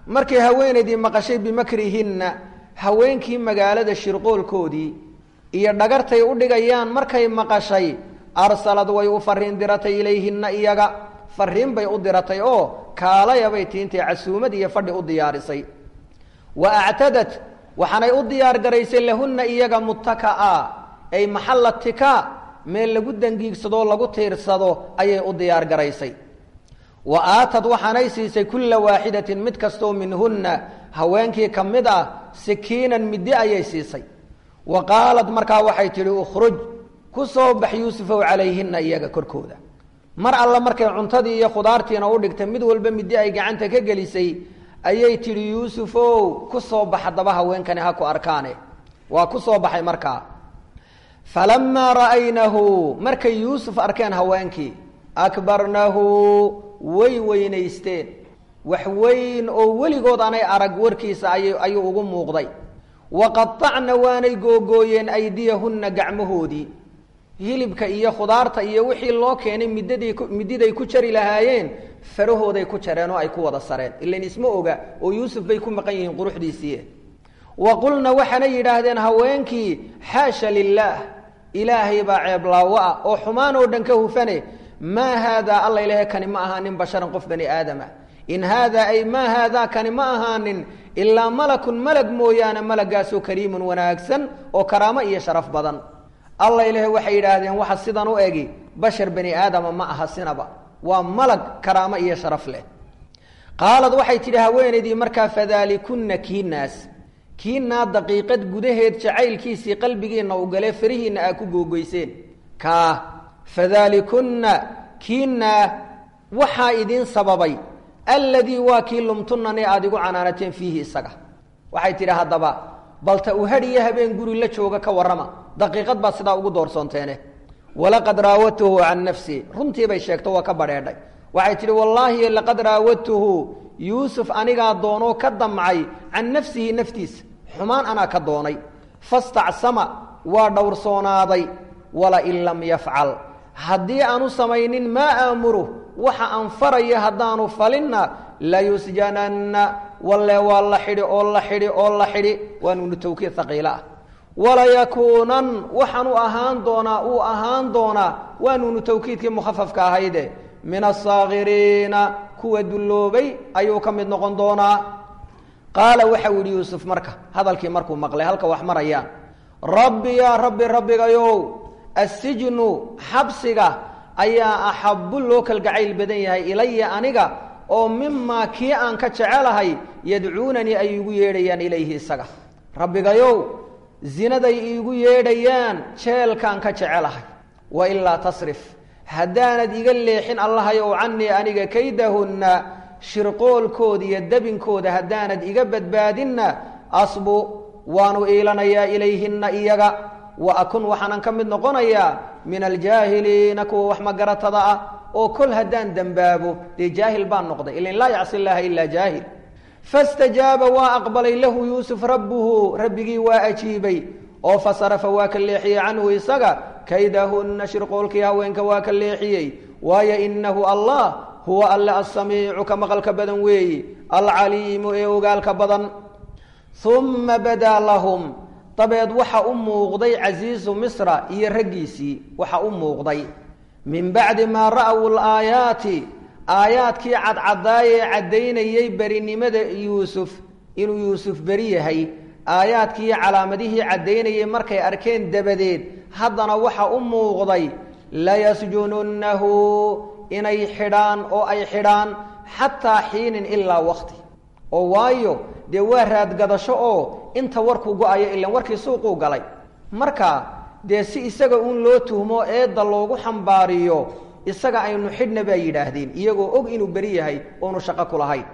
markay haweenaydii maqashay bimakrihinna haweenkii magaalada shirqoolkoodii iyo dhagartay u dhigayaan markay maqashay arsalad way u fariin diratay ilayhinna iyaga fariin bay u diratay oo kaalayabay tiintay casuumad iyo fadhi u diyaarisay wa actadat waxaanay u diyaar garaysay lahunna iyaga muttaka'a ay maxalla tikaa meel lagu dangiigsadoo lagu tiirsado ayay u diyaar garaysay wa aatad waxaanay siisay kulla waaxidatin mid kastoo minhunna haweenkii ka mid ah sikiinan middi ayay siisay wa qaalad markaa waxay tidhi ukhruj ku soo bax yuusufow calayhinna iyaga korkooda mar alle markay cuntadii iyo khudaartiina u dhigtay mid walba middi ay gacanta ka gelisay ayay tidhi yuusufow ku soo bax haddaba haweenkani ha ku arkaane waa ku soo baxay markaa falamaa ra'aynahu markay yuusuf arkeen haweenkii akbarnahu way weynaysteen wax weyn oo weligood anay arag warkiisa ay ayuu ugu muuqday waqaacna waanay googooyeen aydiyahunna gacmahoodii hilibka iyo khudaarta iyo wixii loo keenay middadii mididay ku jari lahaayeen farahooday ku jareen oo ay ku wada sareen ilan isma oga oo yuusuf bay ku maqan yihiin quruxdiisii wa qulna waxaanay yidhaahdeen haweenkii xaasha lilaah ilaahay baa ceeblaawo ah oo xumaan oo dhan ka hufane maa haadaa alla ilahe kani ma ahaanin basharan qof bani aadama in haadaa ay maa haadaa kani ma ahaanin ilaa malakun malag mooyaane malagaasoo kariimun wanaagsan oo karaamo iyo sharaf badan alla ilahe waxay yidhaahdeen waxa sidan u egi bashar bani aadama ma aha sinaba waa malag karaamo iyo sharaf leh qaalad waxay tidhi haweenaydii markaa fadaalikunna kiinaas kiinaa daqiiqad gudaheed jacaylkiisii qalbigiinna u galee farihiinna aa ku googoyseen kaa fadaalikunna kiinaa waxaa idiin sababay alladii waa kii lumtunani aada igu canaanateen fiihi isaga waxay tidhi haddaba balta u hadhiyo habeen guri la jooga ka warrama daqiiqad baad sidaa ugu doorsoonteene walaqad raawadtuhu can nafsi runtii bay sheegto waa ka badheedhay waxay tidhi wallaahi laqad raawadtuhu yuusuf anigaa doonoo ka damcay can nafsihi naftiisa xumaan anaa ka doonay fastacsama waa dhowrsoonaaday walain lam yafcal haddii aanu samaynin maa aamuru waxa aan faraya haddaanu falinna layusjananna walle waa la xidhi oo la xidhi oo la xidhi waa nuunu tawkiid haqiilo ah walayakuunan waxaanu ahaan doonaa uu ahaan doonaa waa nuunu tawkiidkii mukhafafka ahayde min asaakiriina kuwa dulloobay ayuu ka mid noqon doonaa qaala waxau yidhi yuusuf marka hadalkii markuu maqlay halka wax marayaan rabbi yaa rabbi rabbigayow assijnu xabsiga ayaa axabbu loo kalgacayl badan yahay ilaya aniga oo mimaa kii aan ka jecelahay yadcuunanii ay iigu yeedhayaan ilayhi isaga rabbigayow zinaday iigu yeedhayaan jeelkaan ka jecelahay wa ilaa tasrif haddaanad iga leexin allahayow canii aniga kaydahunna shirqoolkooda iyo dabinkooda haddaanad iga badbaadinna asbu waanu iilanayaa ilayhinna iyaga wa akun waxaanan ka mid noqonayaa min aljaahiliina kuwa wax magaratada ah oo kol haddaan dembaabo dee jaahil baan noqday ilan laa yacsi llaaha ilaa jaahil fastajaaba waa aqbalay lahu yuusuf rabbuhu rabbigii waa ajiibay oo fasarafa waa ka leexiyey canhu isaga kaydahunna shirqoolkii haweenka waa ka leexiyey waayo inahu allah huwa alle assamiicu ka maqalka badan weeyi alcaliimu ee ogaalka badan uma badaa lahum dabeed waxa u muuqday casiisu misra iyo raggiisii waxa u muuqday min bacdi maa ra'w laayaati aayaadkii cadcadaayee caddaynayey berinimada yuusuf inuu yuusuf beri yahay aayaadkii calaamadihii caddaynayey markay arkeen dabadeed haddana waxa u muuqday layasjununnahu inay xidhaan oo ay xidhaan xataa xiinin ilaa waqti oo waayo dee waa raadgadasho oo inta warkuu go-ayo ilan warkii suuquu galay marka dee si isaga uun loo tuhmo eedda loogu xambaariyo isaga aynu xidhna baa yidhaahdeen iyagoo og inuu beri yahay oonu shaqo ku lahayn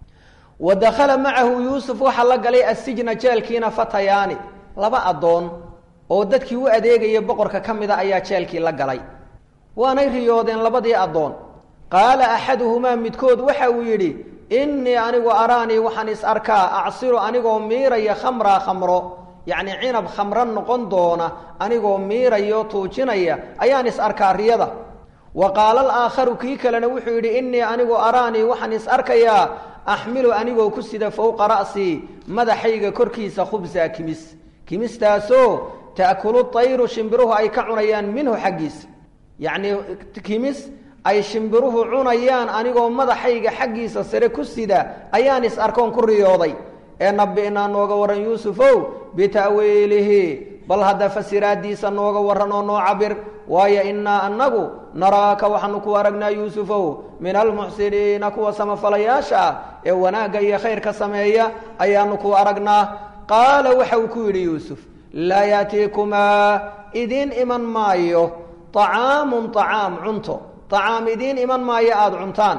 wa dakhala macahu yuusuf waxaa la galay assijna jeelkiina fatayaani laba addoon oo dadkii u adeegaya boqorka ka mida ayaa jeelkii la galay waanay riyoodeen labadii addoon qaala axaduhumaa midkood waxa uu yidhi innii anigu araanii waxaan is arkaa acsiru anigoo miiraya khamraa khamro yacnii cinab khamro noqon doona anigoo miirayo tuujinaya ayaan is arkaa riyada wa qaala alaakharu kii kalena wuxuu yidhi innii anigu araanii waxaan is arkayaa axmilu anigoo ku sida fowqa ra'sii madaxayga korkiisa khubsa kimis kimistaasoo ta'kulu tayru shimbiruhu ay ka cunayaan minhu xaggiisa yacnii kimis ay shimbiruhu cunayaan anigoo madaxayga xaggiisa sare ku sida ayaan is arkoon ku riyooday ee nabi'naa nooga warran yuusufow bita'wiilihi bal hadda fasiraadiisa nooga warran oo noo cabir waayo innaa annagu naraaka waxaanu ku aragnaa yuusufow min almuxsiniina kuwa samafalayaasha ah ee wanaagga iyo khayrka sameeya ayaanu ku aragnaa qaala waxa uu ku yidhi yuusuf laa yaatiikumaa idiin iman maayo طacaamun طacaam cunto طacaam idiin iman maayo aada cuntaan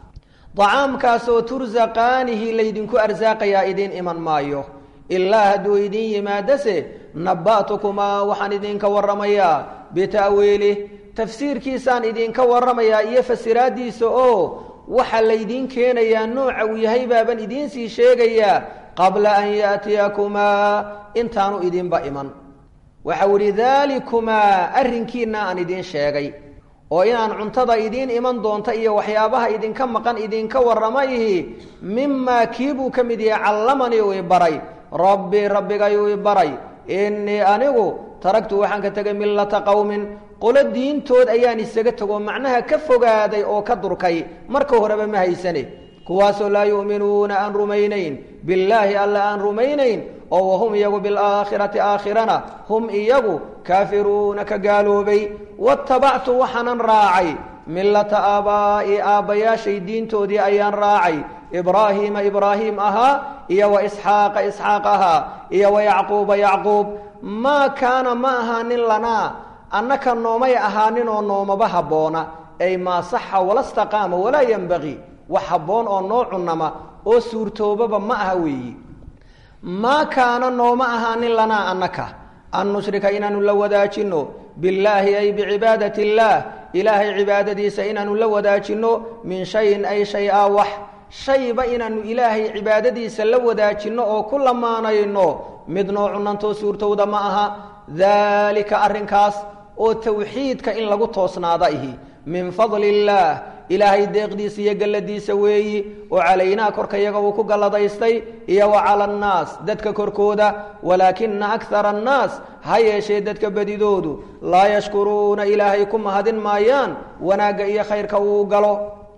طacaamkaasoo tursaqaanihi laydinku arsaaqayaa idiin iman maayo ilaa hadduu idiin yimaadase naba'tukumaa waxaan idinka warramayaa bita'wiilih tafsiirkiisaan idinka warramayaa iyo fasiraaddiisa oo waxa laydiin keenayaa nooca uu yahay baaban idiin sii sheegayaa qabla an yaatiyakumaa intaanu idinba iman waxau idhi daalikumaa arrinkiinna aan idiin sheegay oo inaan cuntada idiin iman doonta iyo waxyaabaha idinka maqan idinka warramayhi mimaa kii buu ka mid yahay callamanii uu ibaray rabbii rabbigayuu ibaray innii anigu taragtu waxaan ka tegay millata qowmin qolo diintood ayaan isaga tego macnaha ka fogaaday oo ka durkay marka horeba ma haysane kuwaasoo laa yu'minuuna aan rumaynayn billaahi alla aan rumaynayn oo wahum iyagu bilaakhirati aakhirana hum iyagu kaafiruuna ka gaaloobay watabactu waxaanan raacay millata aabaa'i aabbayaashay diintoodii ayaan raacay ibraahiima ibraahiim ahaa iyo wa isxaaqa isxaaq ahaa iyo wa yacquuba yacquub maa kaana ma ahaanin lanaa annaka noomay ahaanin oo noomaba habboona ay maa saxa walastaqaama walaa yenbagii wax habboon oo noo cunnama oo suurtoobaba ma aha weeyi maa kaana nooma ahaanin lanaa annaka an nushrika inaanu la wadaajinno billaahi ay bicibaadati illaah ilaahay cibaadadiisa inaanu la wadaajinno min shayin ay shay-a wax shayba inaanu ilaahay cibaadadiisa la wadaajinno oo ku lamaanayno mid noo cunantoo suurtowda ma aha daalika arrinkaas oo tawxiidka in lagu toosnaada ihi min fadli illaah ilaahay deeqdiisa iyo galladiisa weeyi oo calaynaa korka yaga uu ku galladaystay iyo wa cala annaas dadka korkooda walaakina akara annaas ha yeeshee dadka badidoodu laa yashkuruuna ilaahay ku mahadin maayaan wanaagga iyo khayrka uu galo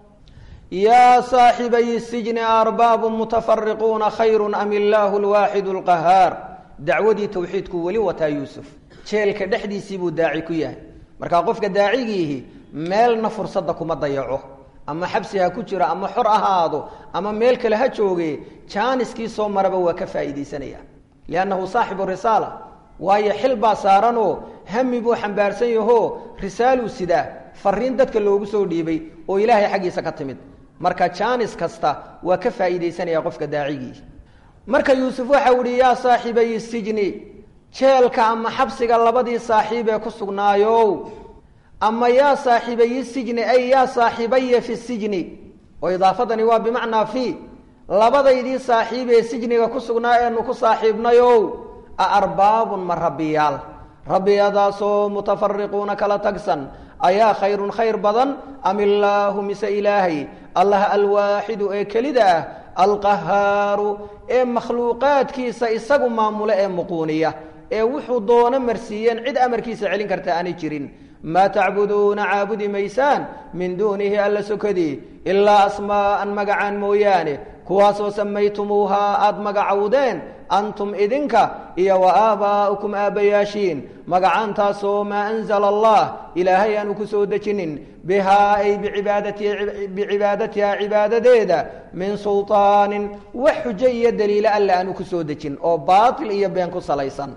yaa saaxibay sijni arbaabu mutafariquuna khayru am illaahu lwaaxidu lqahaar dacwadii tawxiidku weli wataa yuusuf jeelka dhexdiisii buu daaci ku yahay markaa qofka daacigiihi meelna fursadda kuma dayaco ama xabsi ha ku jiro ama xor ahaado ama meel kale ha jooge jaaniskii soo maraba waa ka faa'iidaysanaya liannahu saaxibu risaala waayo xil baa saaranoo hami buu xambaarsan yahoo risaaluu sidaa fariin dadka loogu soo dhiibay oo ilaahay xaggiisa ka timid marka jaanis kasta waa ka faa'iidaysanaya qofka daacigii marka yuusuf waxau ihi yaa saaxibay sijni jeelka ama xabsiga labadii saaxiib ee ku sugnaayow ama yaa saaxibayi sijni ay yaa saaxibaya fi sijni oo idaafadani waa bimacnaa fi labadaydii saaxiib ee sijniga ku sugnaa eenu ku saaxiibnayow a arbaabun ma rabbiyaal rabbiyadaasoo mutafariquuna kala tagsan ayaa khayrun khayr badan am illaahu mise ilaahay allah alwaaxidu ee kelida ah alqahaaru ee makhluuqaadkiisa isagu maamule ee muquuniya ee wuxuu doono marsiiyeen cid amarkiisa celin karta aanay jirin maa tacbuduuna caabudi maysaan min duunihi alla sokadii ilaa asmaa'an magacaan mooyaane kuwaasoo samaytumuuhaa aada magacowdeen antum idinka iyo wa aabaa'ukum aabbayaashiin magacaantaasoo maa anzala allah ilaahay aanu ku soo dejinin bihaa ay bicibaadatihaa cibaadadeeda min sulطaanin wax xujo iyo daliilo alle aanu ku soo dejin oo baatil iyo been ku salaysan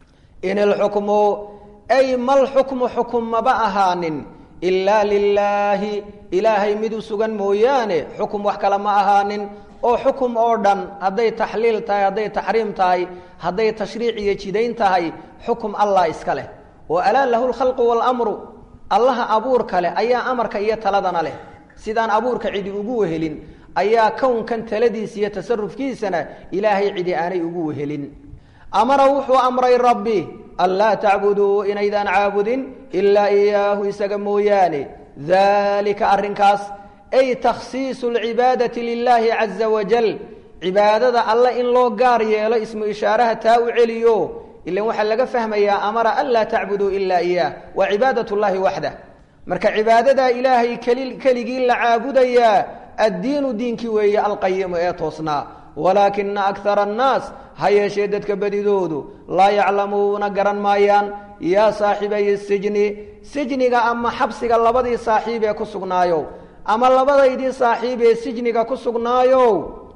in ilxukmu ay mal xukmu xukum maba ahaanin ilaa lilaahi ilaahay mid u sugan mooyaane xukum wax kale ma ahaanin oo xukum oo dhan hadday taxliil tahay hadday taxriim tahay hadday tashriic iyo jidayn tahay xukum allah iska leh oo alaa lahu lkhalqu waalamru allaha abuurka leh ayaa amarka iyo taladana leh sidaan abuurka cidi ugu wehelin ayaa kownkan taladiisa iyo tasarufkiisana ilaahay cidi aanay ugu wehelin amara wuxuu amray rabbi anlaa tacbuduu inaydaan caabudin ilaa iyaahu isaga mooyaane daalika arrinkaas ay takhsiisu alcibaadati lilaahi caza wajal cibaadada alle in loo gaar yeelo ismu ishaaraha taa u celiyo ilan waxaa laga fahmayaa amara an laa tacbuduu ilaa iyaah waa cibaadat llahi waxdah marka cibaadadaa ilaahay keli keligii la caabudayaa addiinu diinkii weeye alqayimu ee toosnaa walaakina akara annaas ha yeeshee dadka badidoodu laa yaclamuuna garan maayaan yaa saaxibay sijni sijniga ama xabsiga labadii saaxiib ee ku sugnaayow ama labadaydii saaxiib ee sijniga ku sugnaayow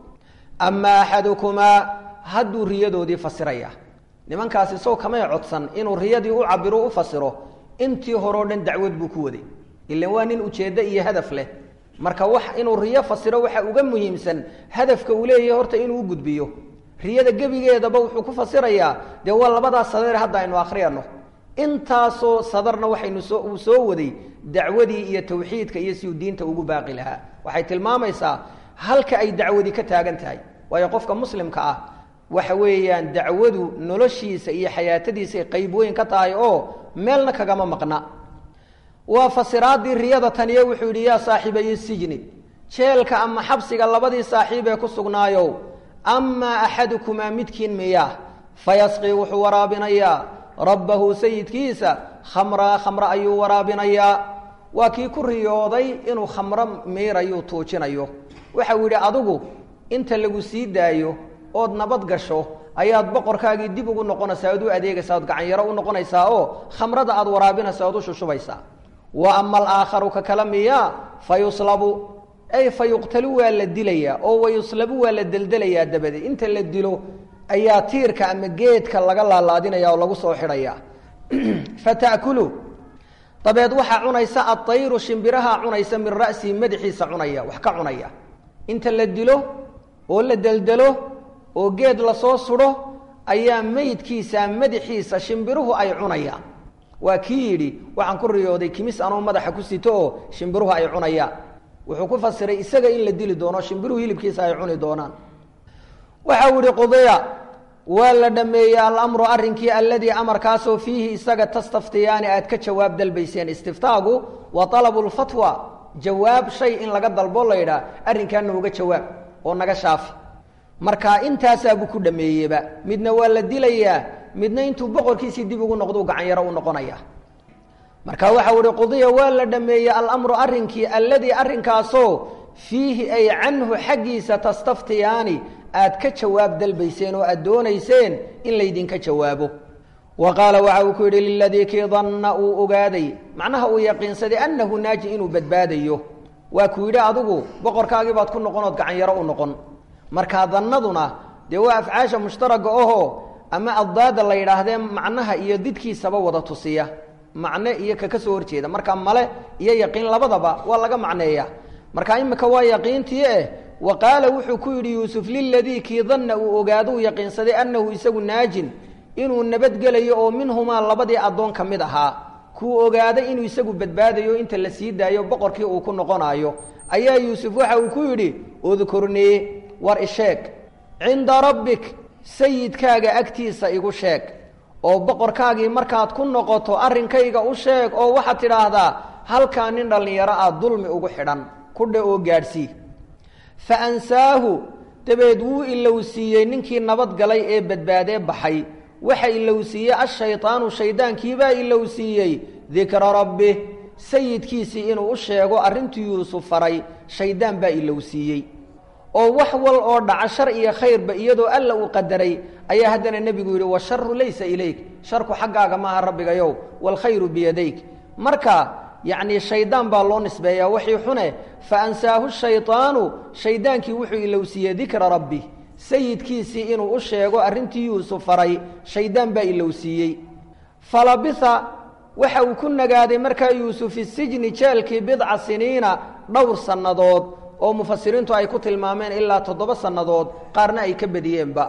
ama axadukumaa hadduu riyadoodii fasiraya nimankaasi sow kamay codsan inuu riyadii u cabiro u fasiro intii horeo dhan dacwad buu ku waday ilan waa nin ujeeddo iyo hadaf leh marka wax inuu riyo fasiro waxa uga muhiimsan hadafka uu leeyahay horta inuu u gudbiyo riyada gebigeedaba wuxuu ku fasirayaa dee waa labadaas sadeer hadda aynu akhriyano intaasoo sadarna waxaynu soo uu soo waday dacwadii iyo tawxiidka iyo si uu diinta ugu baaqi lahaa waxay tilmaamaysaa halka ay dacwadi ka taagan tahay waayo qofka muslimka ah waxa weeyaan dacwadu noloshiisa iyo xayaatadiisay qayb weyn ka tahay oo meelna kagama maqna waa fasiraadii riyada taniye wuxuu yidhi yaa saaxiibayi sijni jeelka ama xabsiga labadii saaxiib ee ku sugnaayow amaa axadukumaa midkiin miyaa fayasqii wuxuu waraabinayaa rabbahu sayidkiisa khamraa khamre ayuu waraabinayaa waa kii ku riyooday inuu khamro miirayuu tuujinayo waxau yidhi adigu inta lagu sii daayo ood nabad gasho ayaad boqorkaagii dib ugu noqonaysaa ood u adeegaysaa ood gacanyaro u noqonaysaa oo khamrada aad waraabinaysaa ood u shushubaysaa wa ama alaakharu ka kala miyaa fa yuslabu ay fa yuqtalu waa la dilayaa oo wa yuslabu waa la deldelayaa dabadeed inta la dilo ayaa tiirka ama geedka laga laalaadinaya oo lagu soo xidhaya fatakulu dabeed waxaa cunaysa aayru shimbiraha cunaysa min ra'sihi madaxiisa cunaya wax ka cunaya inta la dilo oo la deldelo oo geed lasoo sudho ayaa meydkiisa madaxiisa shimbiruhu ay cunayaan waa kii yidhi waxaan ku riyooday kimis anoo madaxa ku sito oo shimbiruhu ay cunayaan wuxuu ku fasiray isaga in la dili doono shimbiruhu hilibkiisa ay cuni doonaan waxau yihi qudiya waa la dhameeyey alamru arrinkii alladii amarkaasoo fiihi isaga tastaftiyaani aad ka jawaab dalbayseen istiftaagu wa alabu lfatwa jawaab shay in laga dalbo la yidhaah arrinkaa nooga jawaab oo naga shaafi marka intaasaabuu ku dhameeyeba midna waa la dilayaa midna intuu boqorkiisii dib ugu noqdou gacanyaro u noqonaya marka waxau ihi qudiya waa la dhameeyey alamru arrinkii alladii arrinkaasoo fiihi ay canhu xaggiisa tastaftiyaani aad ka jawaab dalbayseen oo aad doonayseen in laydinka jawaabo wa qaala waxa uu ku yidhi liladii kii danna uu ogaaday macnaha uu yaqiinsaday annahu naaji inuu badbaadayo waa ku yidhi adigu boqorkaagii baad ku noqon ood gacanyaro u noqon markaa dannaduna dee waa afcaasha mushtaraga ahoo ama addaada la yidhaahdee macnaha iyo didkiisaba wada tusiya macne iyo kaka soo horjeeda marka male iyo yaqiin labadaba waa laga macneeya marka imika waa yaqiintii eh wa qaala wuxuu ku yidhi yuusuf liladii kii danna uu ogaado uu yaqiinsaday annahu isagu naajin inuu nabadgelayo oo minhumaa labadii addoon ka mid ahaa kuu ogaaday inuu isagu badbaadayo inta la sii daayo boqorkii uu ku noqonayo ayaa yuusuf waxa uu ku yidhi udkurnii war isheeg cinda rabbik sayidkaaga agtiisa igu sheeg oo boqorkaagii markaad ku noqoto arrinkayga u sheeg oo waxaad tidhaahdaa halkaa nin dhallinyaro ah dulmi ugu xidhan kudha oo gaadhsii fa ansaahu dabeed wuu ilowsiiyey ninkii nabad galay ee badbaadee baxay waxa ilowsiiyey ashaydaanu shayddaankiibaa ilowsiiyey dikra rabbih sayidkiisii inuu u sheego arrintii yuusuf faray shayddaan baa ilowsiiyey oo wax wal oo dhaca shar iyo khayrba iyadoo alla uu qadaray ayaa haddana nebigu yidhi washaru laysa ilayk sharku xaggaaga maaha rabbigayow waalkhayru biyadayk marka yacnii shaydaan baa loo nisbeeyaa waxii xune fa ansaahu shaydaanu shayddaankii wuxuu ilowsiiyey dikra rabbi sayidkiisii inuu u sheego arrintii yuusuf faray shayddaan baa ilowsiiyey falabitha waxa uu ku nagaaday markaa yuusuf isijni jeelkii bidca siniina dhowr sannadood oo mufasiriintu ay ku tilmaameen ilaa toddoba sannadood qaarna ay ka badiyeenba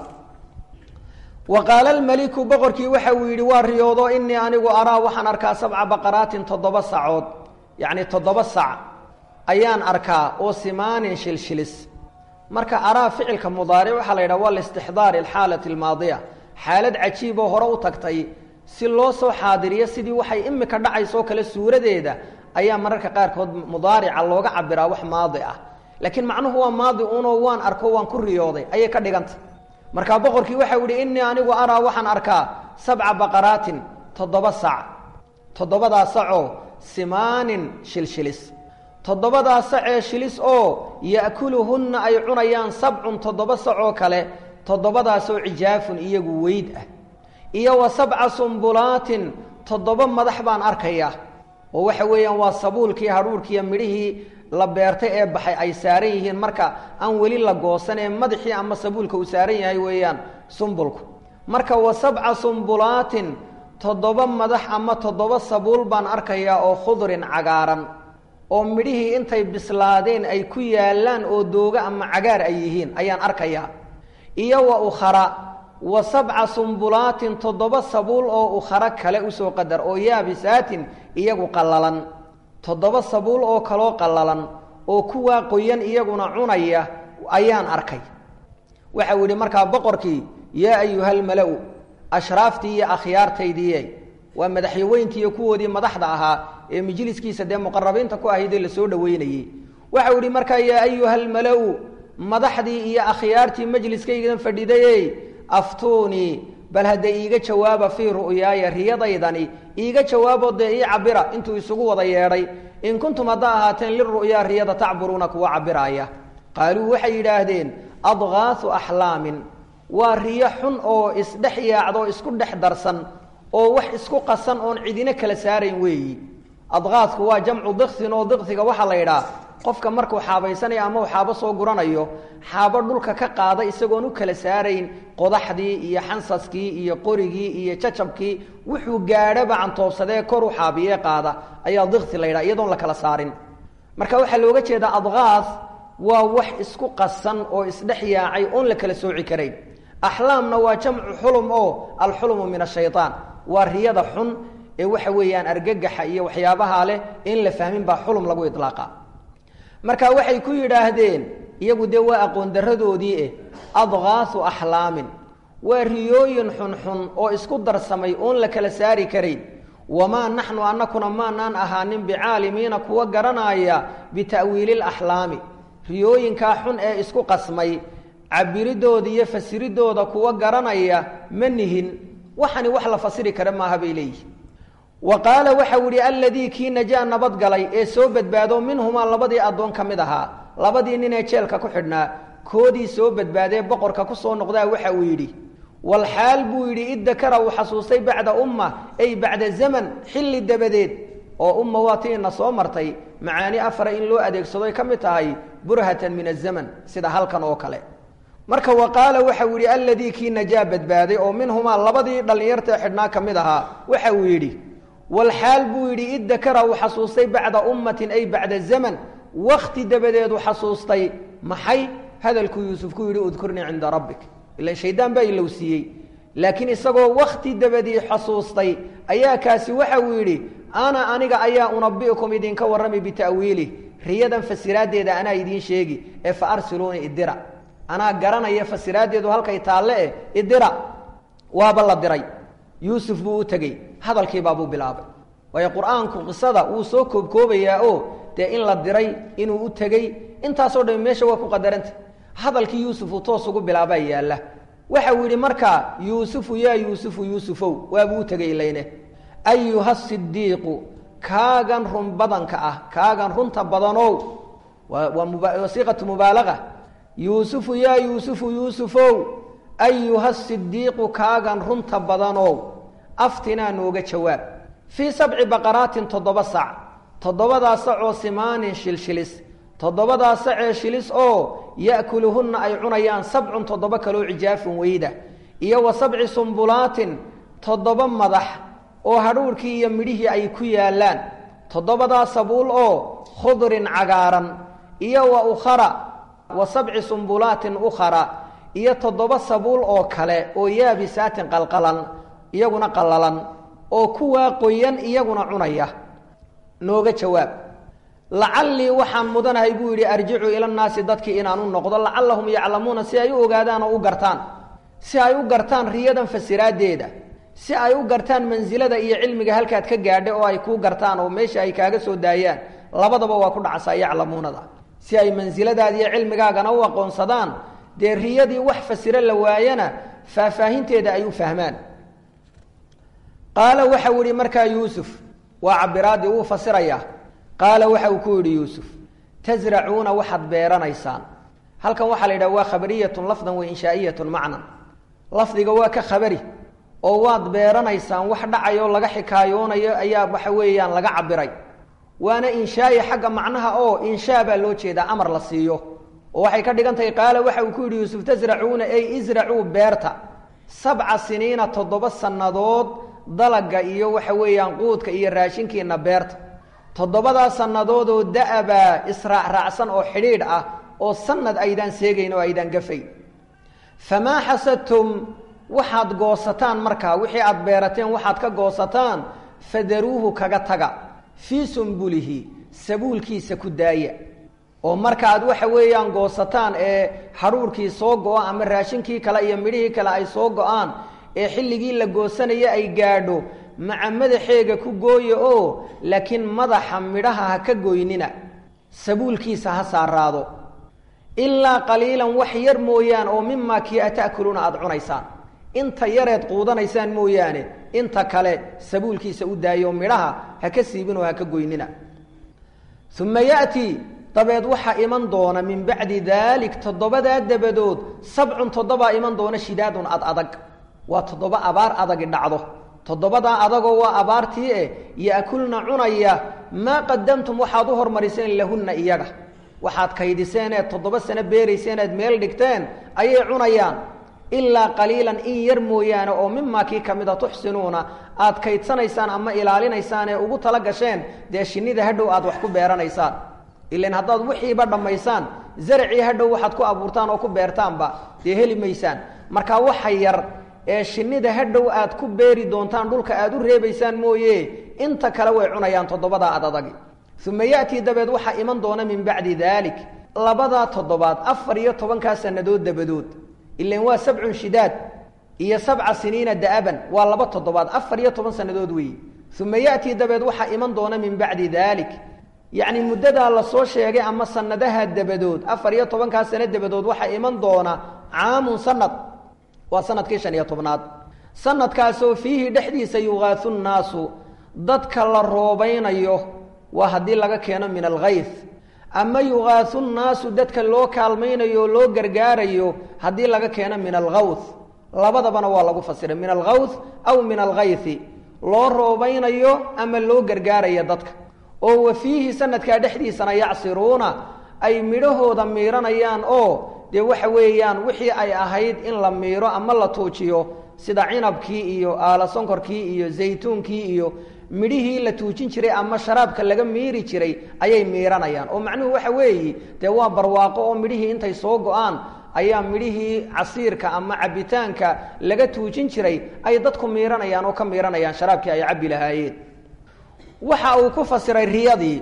wa qaala almeliku boqorkii waxa uu yidhi waa riyoodo inii anigu araa waxaan arkaa sabca baqaraatin toddoba sacood yacni toddoba sac ayaan arkaa oo simaanin shilshilis marka araa ficilka mudaaric waxaa la yidhaha waa liistixdaari alxaalati almaadiya xaalad cajiiboo hore u tagtay si loo soo xaadiriyo sidii waxay imika dhacaysoo kale suuradeeda ayaa mararka qaarkood mudaarica looga cabiraa wax maadi ah laakiin macnuhu waa maadi unoo waan arko waan ku riyooday ayay ka dhiganta markaa boqorkii waxau yihi innii anigu araa waxaan arkaa sabca baqaraatin toddoba sac toddobadaa sacoo simaanin shilshilis toddobadaa sacee shilis oo ya'kuluhunna ay cunayaan sabcun toddoba sacoo kale toddobadaasoo cijaafun iyagu weyd ah iyo wa sabca sumbulaatin toddoba madax baan arkayaa oo waxa weeyaan waa sabuulkii hadhuurkiiyo midhihii la beertay ee baxay ay saaran yihiin marka aan weli la goosan ee madaxii ama sabuulka uu saaran yahay weeyaan sumbulku marka wa sabca sumbulaatin toddoba madax ama toddoba sabuul baan arkayaa oo khudrin cagaaran oo midhihii intay bislaadeen ay ku yaallaan oo dooga ama cagaar ay yihiin ayaan arkayaa iyo wa ukhara wa sabca sumbulaatin toddoba sabuul oo ukhara kale usoo qadar oo yaabisaatin iyagu qallalan toddoba sabuul oo kaloo qallalan oo kuwaa qoyan iyaguna cunaya ayaan arkay waxau yidhi markaa boqorkii yaa ayuhalmala-u ashraaftii iyo akhyaartaydiiye waa madaxyaweyntiiyo kuwoodii madaxda ahaa ee majliskiisa dee muqarabiinta ku ahaydee lasoo dhoweynayey waxau yihi markaa yaa ayuhalmala-u madaxdii iyo akhyaartii majliskaygan fadhidayey aftuunii bal hadda iiga jawaaba fii ru'yaaya riyadaydani iiga jawaaboo dee ii cabira intuu isugu wada yeedhay in kuntum haddaa ahaateen liru'yaa riyada tacburuuna kuwa cabiraaya qaaluu waxay yidhaahdeen adgaasu axlaamin waa riyo xun oo isdhex yaacdo isku dhex darsan oo wax isku qasan oon cidina kala saarayn weeyi adqaadku waa jamcu diksin oo diksiga waxaa la yidhaha qofka markuu xaabaysanayo ama uu xaabo soo guranayo xaabo dhulka ka qaada isagoon u kala saarayn qodaxdii iyo xansaskii iyo qorigii iyo jacabkii wuxuu gaadhaba cantoobsadee kor u xaabiyee qaada ayaa diksi la yidhaha iyadoon la kala saarin marka waxaa looga jeedaa adqaas waa wax isku qasan oo isdhex yaacay oon la kala sooci karayn axlaamna waa jamcu xulum oo alxulumu min ashayaan waa riyada xun ee waxa weeyaan argagaxa iyo waxyaabaha leh in la fahmin baa xulum lagu ilaaqa marka waxay ku yidhaahdeen iyagu dee waa aqoon daradoodii eh adqaasu axlaamin waa riyooyin xunxun oo isku darsamay oon la kala saari karayn wamaa naxnu anakuna maanaan ahaanin bicaalimiina kuwa garanaya bita'wiili laxlaami riyooyinkaa xun ee isku qasmay cabiridooda iyo fasiridooda kuwa garanaya ma nihin waxani wax la fasiri kara maaha bay leeyihin wa qaala waxau yihi alladii kii najaa nabadgalay ee soo badbaado minhumaa labadii addoon ka mid ahaa labadii nin ee jeelka ku xidhnaa koodii soo badbaadee boqorka ku soo noqdaa waxa uu yidhi walxaal buu yidhi iddakara uu xasuustay bacda umma ay bacda zaman xilli dabadeed oo umma waa ti ina soo martay macaani afara in loo adeegsado ay ka mid tahay burhatan min azaman sida halkan oo kale marka wa qaala waxau yidhi alladii kii najaa badbaaday oo minhumaa labadii dhallinyartae xidhnaa ka mid ahaa waxa uu yidhi walxaal buu yidhi iddakara uu xasuustay bacda ummatin ay bacda zaman wakti dabadeedu xasuustay maxay hadalkuu yuusuf ku yidhi udkurnii cinda rabbik ilan shaydaan baa ilowsiiyey laakiin isagoo wakti dabadii xasuustay ayaa kaasi waxa uu yidhi ana aniga ayaa unabi'ukum idinka warrami bita'wiilih riyadan fasiraaddeeda anaa idiin sheegi ee fa arsiluuni idira anaa garanaya fasiraaddeedu halkay taalle eh idira waaba la diray yuusuf buu u tegey hadalkiibaabuu bilaabay waayo qur-aanku qisada wuu soo koobkoobayaa oo dee in la diray inuu u tegey intaasoo dhami meesha waa ku qadaranta hadalkii yuusufu toos ugu bilaabaa yaalla waxau yidhi markaa yuusufu yaa yuusufu yuusufow waabuu u tegey ilayne ayuha sidiiqu kaagan run badanka ah kaagan runta badanow waa siiqatu mubaalaga yuusufu yaa yuusufu yuusufow ayuha sidiiqu kaagan runta badanow aftinaa nooga jawaab fii sabci baqaraatin toddoba sac toddobadaa sacoo simaanin shilshilis toddobadaa sacee shilis oo ya'kuluhunna ay cunayaan sabcun toddoba kaloo cijaafun weyda iyo wa sabci sumbulaatin toddoba madax oo hadhuurhkii iyo midhihii ay ku yaallaan toddobadaa sabuul oo khudrin cagaaran iyo wa ukhara wa sabci sumbulaatin ukhara iyo toddoba sabuul oo kale oo yaabisaatin qalqalan iyaguna qallalan oo kuwaa qoyan iyaguna cunaya nooga jawaab lacallii waxaan mudanahay buu yidhi arjicu ila nnaasi dadkii inaan u noqdo lacallahum yaclamuuna si ay u ogaadaan oo u gartaan si ay u gartaan riyadan fasiraaddeeda si ay u gartaan mansilada iyo cilmiga halkaad ka gaadha oo ay kuu gartaan oo meesha ay kaaga soo daayaan labadaba waa ku dhacasaa yaclamuunada si ay mansiladaada iyo cilmigaagana u aqoonsadaan dee riyadii wax fasiro la waayana faahfaahinteeda ay u fahmaan qaala waxa uu yihi markaa yuusuf waa cabiraadii wuu fasirayaa qaala waxa uu ku yidhi yuusuf tasracuuna waxaad beeranaysaan halkan waxaa la yidhaha waa khabariyatun lafdan wa inshaa'iyatun macnan lafdiga waa ka khabari oo waad beeranaysaan wax dhacayoo laga xikaayoonayo ayaa waxa weeyaan laga cabiray waana inshaa'i xagga macnaha oo inshaa baa loo jeedaa amar la siiyo oo waxay ka dhigan tahay qaala waxa uu ku yidhi yuusuf tasracuuna ey isracuu beerta sabca siniina toddoba sannadood dalaga iyo waxa weeyaan quudka iyo raashinkiina beerta toddobadaa sannadood oo da-abaa israacraacsan oo xidhiidh ah oo sanad aydaan seegayn oo aydaan gafayn famaa xasadtum waxaad goosataan markaa wixii aad beerateen waxaad ka goosataan fadaruuhu kaga taga fii sumbulihi sabuulkiisa ku daaya oo marka aad waxa weeyaan goosataan ee hadhuurkii soo go-o ama raashinkii kale iyo midhihii kale ay soo go-aan ee xilligii la goosanaya ay gaadho maca madaxeega ku gooya oo laakiin madaxa midhaha ha ka goynina sabuulkiisa ha saaraado ilaa qaliilan wax yar mooyaan oo mimaa kii a ta'kuluuna aada cunaysaan inta yareed quudanaysaan mooyaane inta kale sabuulkiisa u daayo midhaha ha ka siibin oo ha ka goynina uma ya'tii dabeed waxaa iman doona min bacdi daalik toddobadaa dabadood sabcun toddobaa iman doona shidaadun ad adag waa toddoba abaar adagi dhacdo toddobadaa adagoo waa abaartii eh ya'kulna cunaya maa qadamtum waxaad u hormariseen lahunna iyaga waxaad kaydiseen eed toddoba sano beerayseen eed meel dhigteen ayay cunayaan ilaa qaliilan in yar mooyaane oo mimaa kii ka mida tuxsinuuna aad kaydsanaysaan ama ilaalinaysaan ee ugu tala gasheen dee shinnida hadhow aad wax ku beeranaysaan ilan haddaad wixiiba dhammaysaan zaracii hadhow waxaad ku abuurtaan oo ku beertaanba dee heli maysaan marka waxa yar ee shinnida hadhow aad ku beeri doontaan dhulka aad u reebaysaan mooye inta kale way cunayaan toddobadaa ad adagi uma ya'tii dabeed waxaa iman doona min bacdi daalik labadaa toddobaad afar iyo tobankaa sannadood dabadood ilan waa sabcun shidaad iyo sabca siniina da'aban waa laba toddobaad afar iyo toban sannadood weeye uma ya'tii dabeed waxaa iman doona min bacdi daalik yacni muddadaa lasoo sheegay ama sanadaha dabadood afar iyo tobankaa sano dabadood waxaa iman doona caamun sanad waa sanadkii shan iyo tobnaad sanadkaasoo fiihi dhexdiisa yuqaasu nnaasu dadka la roobaynayo waa haddii laga keeno min alkayf ama yuqaasu nnaasu dadka loo kaalmaynayo o loo gargaarayo haddii laga keeno min alkawth labadabana waa lagu fasiray min alkawth aw min alkayfi loo roobaynayo ama loo gargaarayo dadka oo wa fiihi sanadkaa dhexdiisana yacsiruuna ay midhahooda miiranayaan oo dee waxa weeyaan wixii ay ahayd in la miiro ama la tuujiyo sida cinabkii iyo aala sonkorkii iyo zaytuunkii iyo midhihii la tuujin jiray ama sharaabka laga miiri jiray ayay miiranayaan oo macnuhu waxa weeyi dee waa barwaaqo oo midhihii intay soo go-aan ayaa midhihii casiirka ama cabitaanka laga tuujin jiray ay dadku miiranayaan oo ka miiranayaan sharaabkii ay cabbi lahaayeen waxa uu ku fasiray riyadii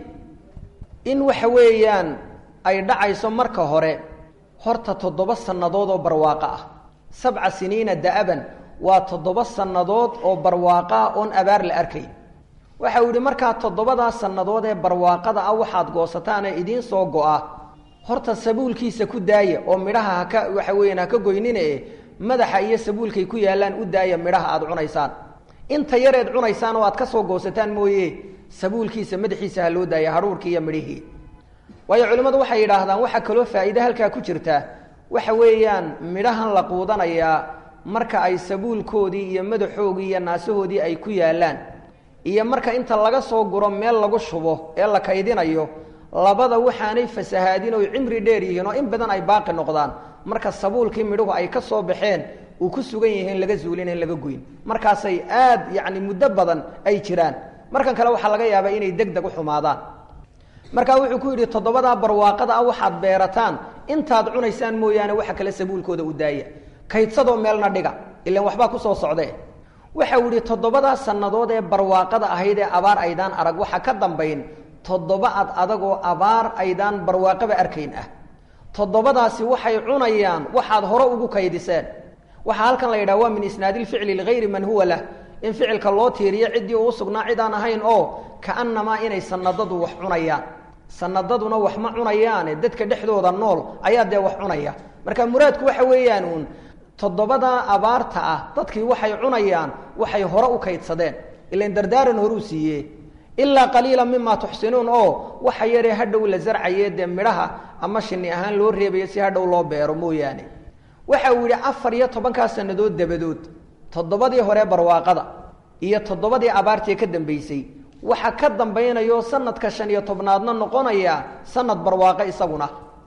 in waxa weeyaan ay dhacayso marka hore horta toddoba sannadood oo barwaaqo ah sabca siniina da'aban waa toddoba sannadood oo barwaaqo ah oon abaar la arkay waxa uu yidhi markaa toddobadaa sannadood ee barwaaqada ah waxaad goosataan ee idiin soo go-a horta sabuulkiisa ku daaya oo midhaha haka waxa weeyaan haka goynine madaxa iyo sabuulkay ku yaallaan u daaya midhaha aada cunaysaan inta yareed cunaysaan oo aad ka soo goosataan mooye sabuulkiisa madaxiisa ha loo daaya hadhuurkii iyo midhihii waayo culimmadu waxay yidhaahdaan waxaa kaloo faa'iide halkaa ku jirta waxa weeyaan midhahan la quudanayaa marka ay sabuulkoodii iyo madaxoogii iyo naasahoodii ay ku yaallaan iyo marka inta laga soo guro meel lagu shubo ee la kaydinayo labada waxaanay fasahaadin oy cimri dheer yihiin oo in badan ay baaqi noqdaan marka sabuulkii midhuhu ay ka soo baxeen uu ku sugan yihiin laga zuulin in laga goyn markaasay aad yacni muddo badan ay jiraan markan kale waxaa laga yaabaa inay deg deg u xumaadaan markaa wuxuu ku yidhi toddobadaa barwaaqada ah waxaad beerataan intaad cunaysaan mooyaane waxa kale sabuulkooda u daaya kaydsadoo meelna dhiga ilan waxbaa kusoo socdee waxa uu yidhi toddobadaa sannadood ee barwaaqada ahayd ee abaar aydaan arag waxa ka dambayn toddoba ad adagoo abaar aydaan barwaaqaba arkayn ah toddobadaasi waxay cunayaan waxaad hore ugu kaydiseen waxaa halkan la yidhaha waa min isnaadi lficli ligayri man huwa lah in ficilka loo tiiriyo ciddii uu sugnaa cid aan ahayn oo kaanamaa inay sanadadu wax cunayaan sanadaduna wax ma cunayaane dadka dhexdooda nool ayaa dee wax cunaya marka muraadku waxa weeyaan uun toddobada abaarta ah dadkii waxay cunayaan waxay hore u kaydsadeen ilan dardaaran horuu siiye ilaa qaliila mima tuxsinuun oo waxa yaree hadhow la zarcaye dee midhaha ama shini ahaan loo reebayo si hadhow loo beero mooyaane waxa uu yidhi afar iyo tobankaa sanadood dabadood toddobadii hore barwaaqada iyo toddobadii abaartii ka dambaysay waxa ka dambaynayo sanadka shan iyo tobnaadna noqonaya sanad barwaaqo isaguna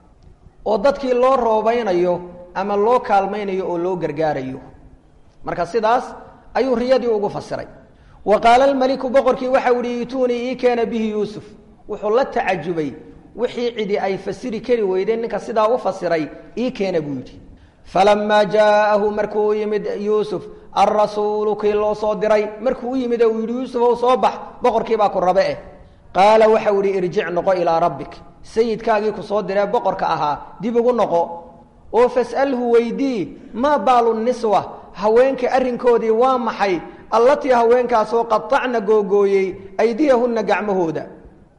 oo dadkii loo roobaynayo ama loo kaalmaynayo oo loo gargaarayo marka sidaas ayuu riyadii ugu fasiray wa qaala almeliku boqorkii waxau ihi ituunii ii keena bihi yuusuf wuxuu la tacajubay wixii cidi ay fasiri kari weydeen ninka sidaa u fasiray ii keena buu yidhi falamaa jaa'ahu markuu u yimid yuusuf alrasuulu kii loo soo diray markuu u yimid uu yidhi yuusufow soo bax boqorkiibaa ku rabe eh qaala waxau ihi irjic noqo ilaa rabbik sayidkaagii ku soo diree boqorka ahaa dib ugu noqo oo fas'alhu weydii maa baalu niswa haweenka arrinkoodii waa maxay allatii haweenkaasoo qaacna googooyey aydiyahunna gacmahooda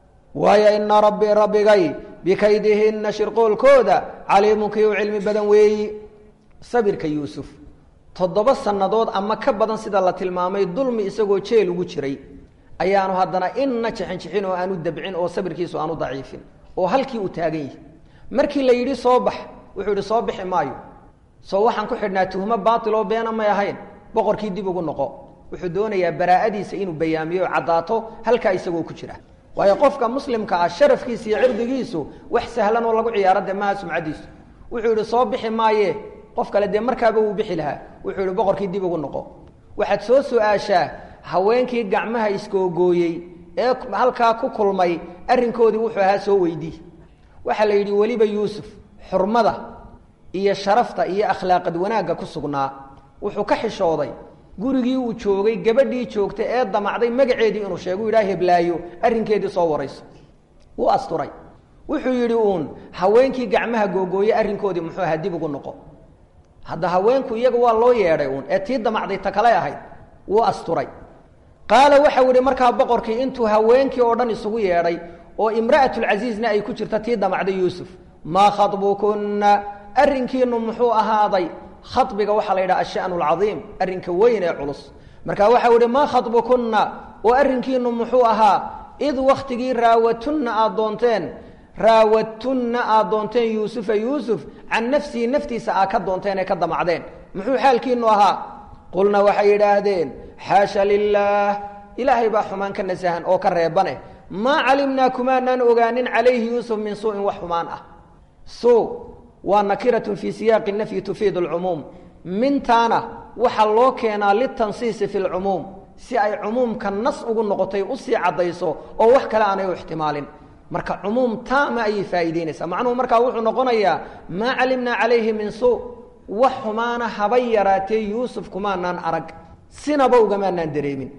waayo ina rabbii rabbigay bikaydihinna shirqoolkooda caliimun kii u cilmi badan weeyi sabirka yuusuf toddoba sannadood ama ka badan sida la tilmaamay dulmi isagoo jeel ugu jiray ayaanu haddana inna jixinjixin oo aanu dabcin oo sabirkiisu aanu daciifin oo halkii uu taagan yahay markii la yidhi soo bax wuxuu yidhi soo bixi maayo soo waxaan ku xidhnaa tuhmo baatil oo beena may ahayn boqorkii dib ugu noqo wuxuu doonayaa baraa'adiisa inuu bayaamiyo o caddaato halkaa isagoo ku jira waayo qofka muslimka ah sharafkiisa iyo cirdigiisu wax sahlan oo lagu ciyaaro dee maha sumcadiisu wuxuu yidhi soo bixi maaye qof kale dee markaaba wuu bixi lahaa wuxuu yihi boqorkii dib ugu noqo waxaad soo su-aashaa haweenkii gacmaha iskoogooyey ee halkaa ku kulmay arrinkoodii wuxuu ahaa soo weydii waxaa la yidhi weliba yuusuf xurmada iyo sharafta iyo akhlaaqad wanaagga ku sugnaa wuxuu ka xishooday gurigii uu joogay gabadhii joogtay ee damacday magaceedii inuu sheego u yidhaha heblaayo arrinkeedii soo warayso wuu asturay wuxuu yidhi uun haweenkii gacmaha googooye arrinkoodii muxuu ahaa dib ugu noqo hadda haweenku iyaga waa loo yeedhay uun ee tii damacday ta kale ahayd wuu asturay qaala waxau yihi markaa boqorkii intuu haweenkii oo dhan isugu yeedhay oo imra'atulcasiizna ay ku jirta tii damacday yuusuf maa khabukunna arrinkiinu muxuu ahaaday khabiga waxaa la yidhaha ashanu alcadiim arrinka weyn ee culus marka waxau yihi maa khabukunna oo arrinkiinu muxuu ahaa id wakhtigii raawatunna aad doonteen raawadtunna aad doonteen yuusufa yuusuf can nafsihi naftiisa aad ka doonteen ee ka damacdeen muxuu xaalkiinu ahaa qulna waxay yidhaahdeen xaasha lilaah ilaahay baa xumaan ka nasahan oo ka reebane maa calimnaa kumaanaan ogaanin calayhi yuusuf min suu'in wax xumaan ah suu waa nakiratun fii siyaaqi nafyi tufiidu alcumuum mintaana waxaa loo keenaa litansiisi fi lcumuum si ay cumuumka nas ugu noqotay usii caddayso oo wax kale aanay u ixtimaalin marka cumuum taama ayay faa'iideynaysaa macnuhu markaa wuxuu noqonayaa maa calimnaa calayhi min suu wax xumaana habay yaraatee yuusuf kumaanaan arag sinaba ugamaanaan dareemin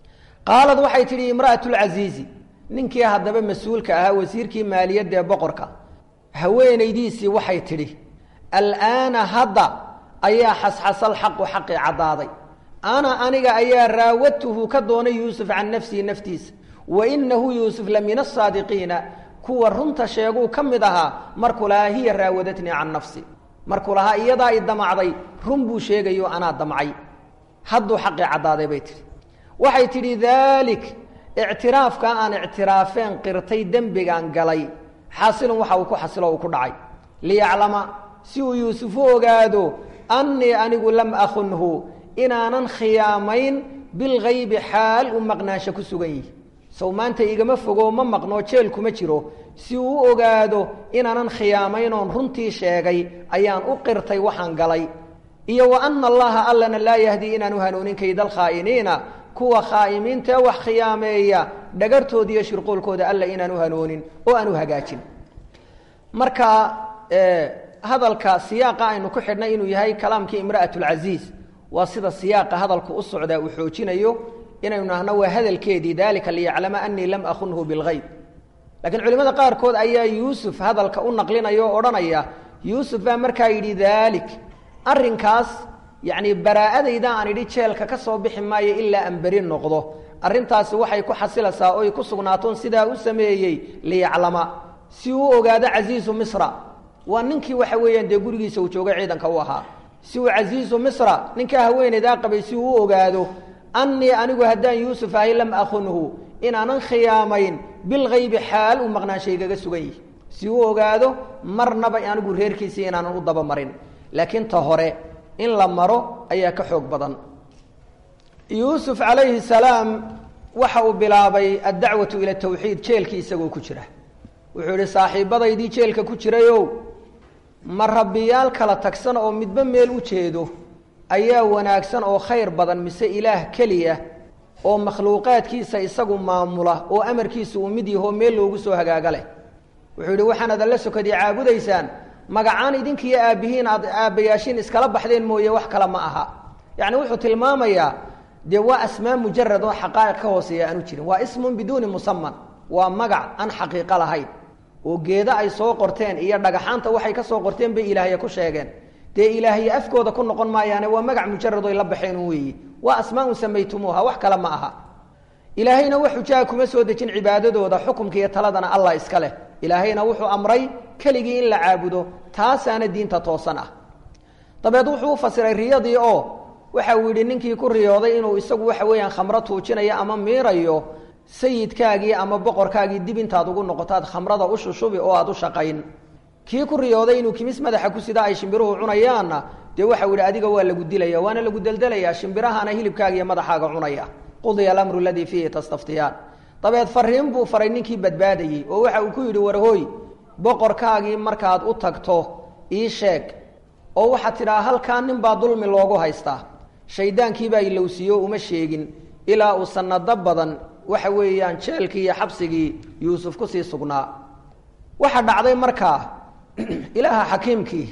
qaalad waxay tidhi imra'atulcasiizi ninkii haddaba mas-uulka ahaa wasiirkii maaliyadda ee boqorka haweenaydiisii waxay tidhi al'aana hadda ayaa xasxasal xaqu xaqii caddaaday ana aniga ayaa raawadtuhu ka doonay yuusuf can nafsihi naftiisa wa inahu yuusuf la min asaadiqiina kuwa runta sheeguu ka mid ahaa markuu lahaa hiya raawadatnii can nafsi markuu lahaa iyadaa i damacday run buu sheegayo anaa damcay hadduu xaqii caddaaday bay tihi waxay tidhi daalik ictiraafkaa aan ictiraafeen qirtay dembigaan galay xaasilun waxa uu ku xasilo uu ku dhacay liyaclama si uu yuusuf u ogaado annii anigu lam akunhu inaanan khiyaamayn bilgaybi xaal u maqnaansho ku sugan yihi sow maanta igama fogo ma maqnoo jeel kuma jiro si uu u ogaado inaanan khiyaamayn oon runtii sheegay ayaan u qirtay waxaan galay iyo wa ana allaha allana laa yahdii inaanu hanuunin kaydal khaa'iniina kuwa khaa'imiintaee wax khiyaameeya dhagartooda iyo shirqoolkooda alla inaanu hanuunin oo aanu hagaajin marka hadalka siyaaqa aynu ku xidhnay inuu yahay kalaamkii imra'atulcasiiz waa sida siyaaqa hadalku u socdaa uu xoojinayo inaynu nahno waa hadalkeedii dalika liyaclama anii lam akunhu bilgayb laakiin culimada qaarkood ayaa yuusuf hadalka u naqlinaya oo odhanaya yuusuf baa markaa yidhi daalik arrinkaas yacni baraa'adayda aan idhi jeelka ka soo bixi maayo ilaa aan beri noqdo arrintaasi waxay ku xasilaysaa oy ku sugnaatoon sidaa u sameeyey liyaclama si uu ogaado casiizu misra waa ninkii waxa weeyaan dee gurigiisa uu jooga ciidanka u ahaa si uu casiizu misra ninkaa haweenaydaa qabay si uu u ogaado annii anigu haddaan yuusuf ahay lam akunhu inaanan khiyaamayn bilgaybi xaal uu maqnaanshaygaga sugan yihi si uu ogaado marnaba anigu reerkiisii inaanan u dabamarin laakiin ta hore in la maro ayaa ka xoog badan yuusuf calayhi salaam waxa uu bilaabay addacwatu ila tawxiid jeelkii isagoo ku jira wuxuu yihi saaxiibadaydii jeelka ku jirayow ma rabbiyaal kala tagsan oo midba meel u jeedo ayaa wanaagsan oo khayr badan mise ilaah keliya oo makhluuqaadkiisa isagu maamula oo amarkiisa uu mid yahoo meel loogu soo hagaaga leh wuxuu yidhi waxaanad alla sokadii caabudaysaan magacaan idinkiiyo aabbihiin aad aabbayaashiin iskala baxdeen mooye wax kale ma aha yacni wuxuu tilmaamayaa dee waa asmaa mujarad oo xaqaa'iq ka hooseeya aanu jirin waa ismun biduuni musaman waa magac aan xaqiiqo lahayn oo geedo ay soo qorteen iyo dhagaxaanta waxay ka soo qorteen bay ilaahya ku sheegeen dee ilaahye afkooda ku noqon maayaane waa magac mujarad oy la baxeen weeyi waa asmaaun samaytumuuha wax kale ma aha ilaahayna wax xujaa kuma soo dejin cibaadadooda xukumka iyo taladana allah iska leh ilaahayna wuxuu amray keligii in la caabudo taasaana diinta toosan ah dabeed wuxuu u fasiray riyadii oo waxa uu yidhi ninkii ku riyooday inuu isagu waxa weeyaan khamro tuujinayo ama miirayo sayidkaagii ama boqorkaagii dib intaad ugu noqotaad khamrada u shushubi oo aad u shaqayn kii ku riyooday inuu kimis madaxa ku sida ay shimbiruhu cunayaanna dee waxau yidhi adiga waa lagu dilaya waana lagu deldelayaa shimbirahana hilibkaaga iyo madaxaaga cunaya qudiya alamru aladii fiihi tastaftiyaan dabeed fariin buu faray ninkii badbaadayey oo waxa uu ku yidhi warhooy boqorkaagii markaad u tagto ii sheeg oo waxaad tidhaha halkaa nin baa dulmi loogu haystaa shaydaankiibaa ilowsiiyo uma sheegin ilaa uu sanado badan waxa weeyaan jeelkii iyo xabsigii yuusuf kusii sugnaa waxa dhacday markaa ilaaha xakiimkii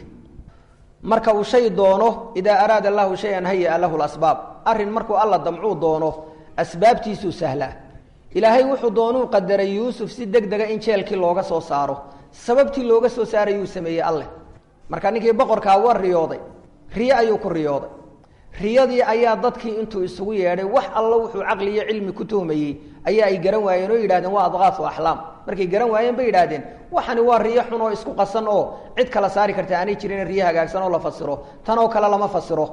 marka uu shay doono idaa araada allahu shay-an haya-a lahu lasbaab arrin markuu alla damcuu doono asbaabtiisuu sahlaa ilaahay wuxuu doonuu qadaray yuusuf si deg dega in jeelkii looga soo saaro sababtii looga soo saarayuu sameeyey alleh marka ninkii boqorkaa waa riyooday riyo ayuu ku riyooday riyadii ayaa dadkii intuu isugu yeedhay wax allo wuxuu caqli iyo cilmi ku tuhmayey ayaa ay garan waayeen oo yidhahdeen waa adqaafu axlaam markay garan waayeen bay yidhahdeen waxani waa riyo xun oo isku qasan oo cid kala saari karta aanay jirin riyo hagaagsan oo la fasiro tan oo kale lama fasiro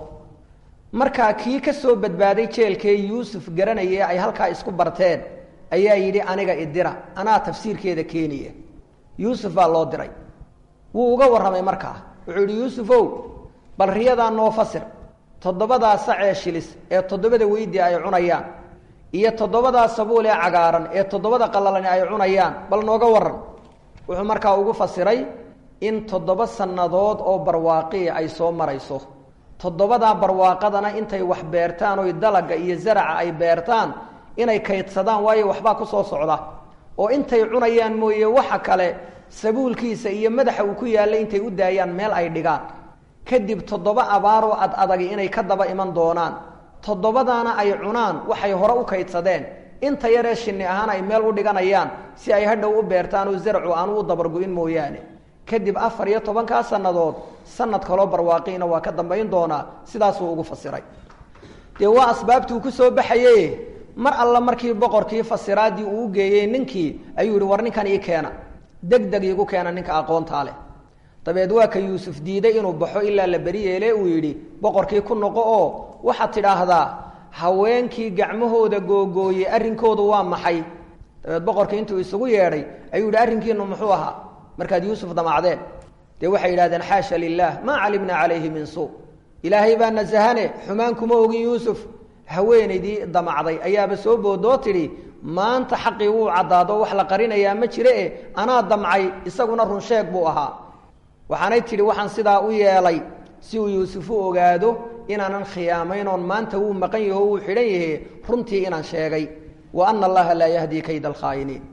markaa kii ka soo badbaaday jeelkee yuusuf garanaya ay halkaa isku barteen ayaa yidhi aniga idira anaa tafsiirkeeda keenaya yuusuf baa loo diray wuu uga warramay markaa wuxuu yidhi yuusufow bal riyadaa noo fasir toddobadaa sacee shilis ee toddobada weydi ay cunayaan iyo toddobadaa sabuul ee cagaaran ee toddobada qalalani ay cunayaan bal nooga waran wuxuu markaa ugu fasiray in toddoba sannadood oo barwaaqiya ay soo marayso toddobadaa barwaaqadana intay wax beertaan oy dalaga iyo zaraca ay beertaan inay kaydsadaan waayo waxbaa ku soo socda oo intay cunayaan mooye waxa kale sabuulkiisa iyo madaxa uu ku yaallay intay u daayaan meel ay dhigaan kadib toddoba abaaroo ad adagi inay ka daba iman doonaan toddobadaana ay cunaan waxay hore u kaydsadeen inta yaree shinni ahaan ay meel u dhiganayaan si ay hadhow u beertaan oo zarcu aanu u dabargu-in mooyaane kadib afar iyo tobankaa sannadood sanad kaloo barwaaqiina waa ka dambayn doonaa sidaasuu ugu fasiray dee waa asbaabtuu ku soo baxaye mar alla markii boqorkii fasiraadii uu u geeyey ninkii ayuu yihi war ninkan ii keena deg deg iigu keena ninka aqoontaa leh dabeed waa ka yuusuf diiday inuu baxo ilaa la beri yeele uu yidhi boqorkii ku noqo oo waxaad tidhaahdaa haweenkii gacmahooda googooyey arrinkoodu waa maxay dabeed boqorkii intuu isugu yeedhay ayuu yidhi arrinkiinu muxuu ahaa markaad yuusuf damacdeen dee waxay yidhahdeen xaasha lilah maa calimna calayhi min suu ilaahay baa nasahane xumaan kuma ogin yuusuf haweenaydii damacday ayaaba soo boodoo tidhi maanta xaqii wuu caddaado wax la qarinayaa ma jire e anaa damcay isaguna run sheeg buu ahaa waxaanay tidhi waxaan sidaa u yeelay si uu yuusuf u ogaado inaanan khiyaamayn oon maanta wuu maqan yaho wuu xidhan yahe runtii inaan sheegay wa ana allaha laa yahdii kayda alkhaa'iniin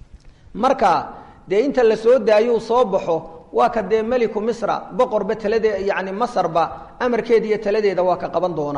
marka dee inta la soo daayuu soo baxo waa ka dee meliku misra boqorba talade yani masarba amarkeeda iyo taladeeda waa ka qaban doona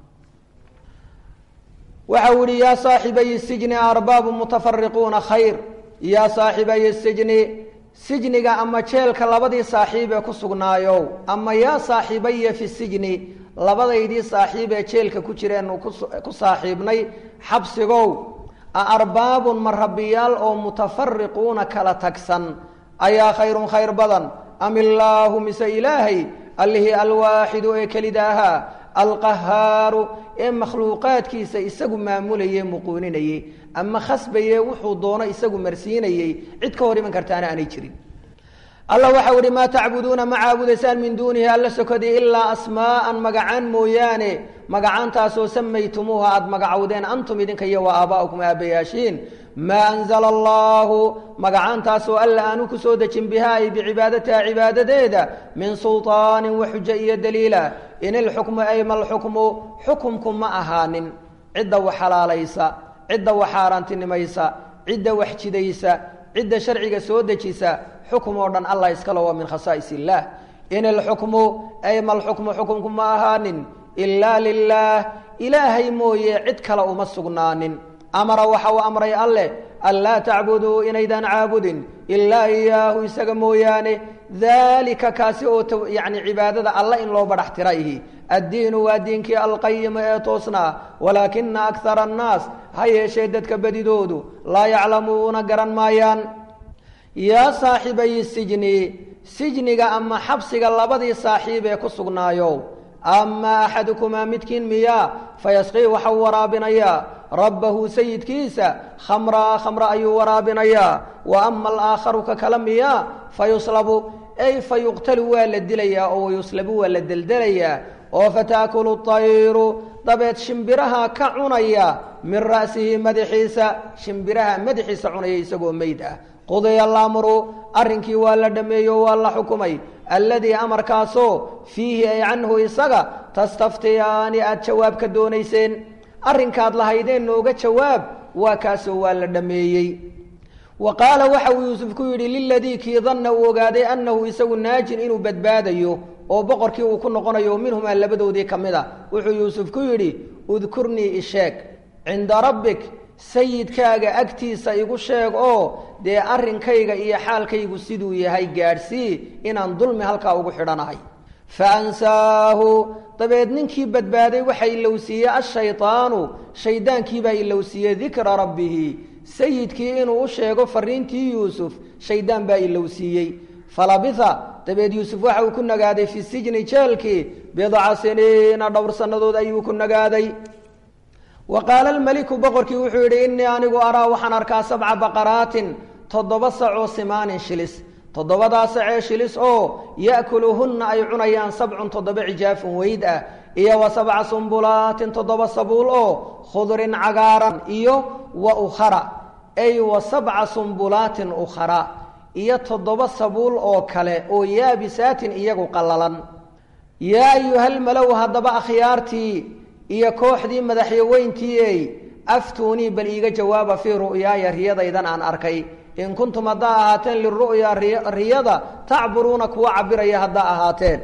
waxa uu ihi yaa saaxibay sijni arbaabu mutafariquuna khayr yaa saaxibay sijni sijniga ama jeelka labadii saaxiib ee ku sugnaayow ama yaa saaxibaya fi sijni labadaydii saaxiib ee jeelka ku jireennu ku saaxiibnay xabsigow a arbaabun ma rabbiyaal oo mutafariquuna kala tagsan ayaa khayrun khayr badan am illaahu mise ilaahay allihii alwaaxidu ee kelida ahaa alqahaaru ee makhluuqaadkiisa isagu maamulayey muquuninayey ama khasbayee wuxuu doono isagu marsiinayey cid ka hor iman kartaana aanay jirin alla waxau ihi maa tacbuduuna ma caabudaysaan min duunihi alla sokadii ilaa asmaa'an magacaan mooyaane magacaantaasoo samaytumuuha aada magacowdeen antum idinka iyo wa aabaa'ukum aabbayaashiin maa anzala allaahu magacaantaasoo alla aanu ku soo dejin bihaa ay bicibaadatiha cibaadadeeda min sulطaanin wa xujo iyo daliila in ilxukmu ay malxukmu xukumku ma ahaanin cidda wax xalaalaysa cidda wax xaaraantinimaysa cidda wax jidaysa cidda sharciga soo dejisa xukum oo dhan allah iskale waa min khasaa'is illaah in ilxukmu ay malxukmu xukumku ma ahaanin ilaa lilaah ilaahay mooye cid kale uma sugnaanin amara waxa uu amray alleh anlaa tacbuduu inaydaan caabudin ilaa iyaahu isaga mooyaane daalika kaasi oo yani cibaadada alla in loo badhax tira ihi addiinu waa diinkii alqayima ee toosnaa walaakina akara annaas ha yeeshee dadka badidoodu laa yaclamuuna garan maayaan yaa saaxibayi sijni sijniga ama xabsiga labadii saaxiib ee ku sugnaayo ama axadukumaa midkiin miyaa fayasqii waxau waraabinayaa rabbahu sayidkiisa khamraa khamra ayuu waraabinayaa wa ama alaakharu ka kala miyaa fayuslabu ay fa yuqtalu waa la dilayaa oo wayuslabu waa la deldelayaa oo fataakulu tayru dabeed shimbiraha ka cunaya min ra'sihi madaxiisa shimbiraha madaxiisa cunaya isagoo meyd ah qudiya alamru arrinkii waa la dhammeeyo waa la xukumay alladii amarkaasoo fiihi ay canhu isaga tastaftiyaani aada jawaab ka doonayseen arrinkaad lahaydeen nooga jawaab waa kaasoo waa la dhammeeyey wa qaala waxa uu yuusuf ku yidhi liladii kii danna uu ogaaday annahu isagu naajin inuu badbaadayo oo boqorkii uu ku noqonayo minhumaa labadoodii ka mid a wuxuu yuusuf ku yidhi udkurnii isheeg cinda rabbik sayidkaaga agtiisa igu sheeg oo dee arrinkayga iyo xaalkaygu siduu yahay gaadhsii inaan dulmi halkaa ugu xidhanahay fa ansaahu dabeed ninkii badbaaday waxa ilowsiiyey ashaydaanu shaydaankiibaa ilowsiiyey dikra rabbihi sayidkii inuu u sheego fariintii yuusuf shaydaan baa ilowsiiyey falabitha dabeed yuusuf waxa uu ku nagaaday fi sijni jeelkii bidca siniina dhowr sannadood ayuu ku nagaaday wa qaala almeliku boqorkii wuxuu yidhi innii anigu araa waxaan arkaa sabca baqaraatin toddoba sacoo simaanin shilis toddobadaa sacee shilis oo ya'kuluhunna ay cunayaan sabcun toddoba cijaafun weyd ah iyo wa sabca sumbulaatin toddoba sabuul oo khudrin cagaaran iyo wa ukhara ay wa sabca sumbulaatin ukhara iyo toddoba sabuul oo kale oo yaabisaatin iyagu qallalan yaa ayuhalmalow haddaba akhyaartii iyo kooxdii madaxyaweyntiiey aftuunii bal iiga jawaaba fii ru'yaaya riyadaydan aan arkay in kuntum haddaa ahaateen liru'yaa riyada tacburuuna kuwa cabiraya haddaa ahaateen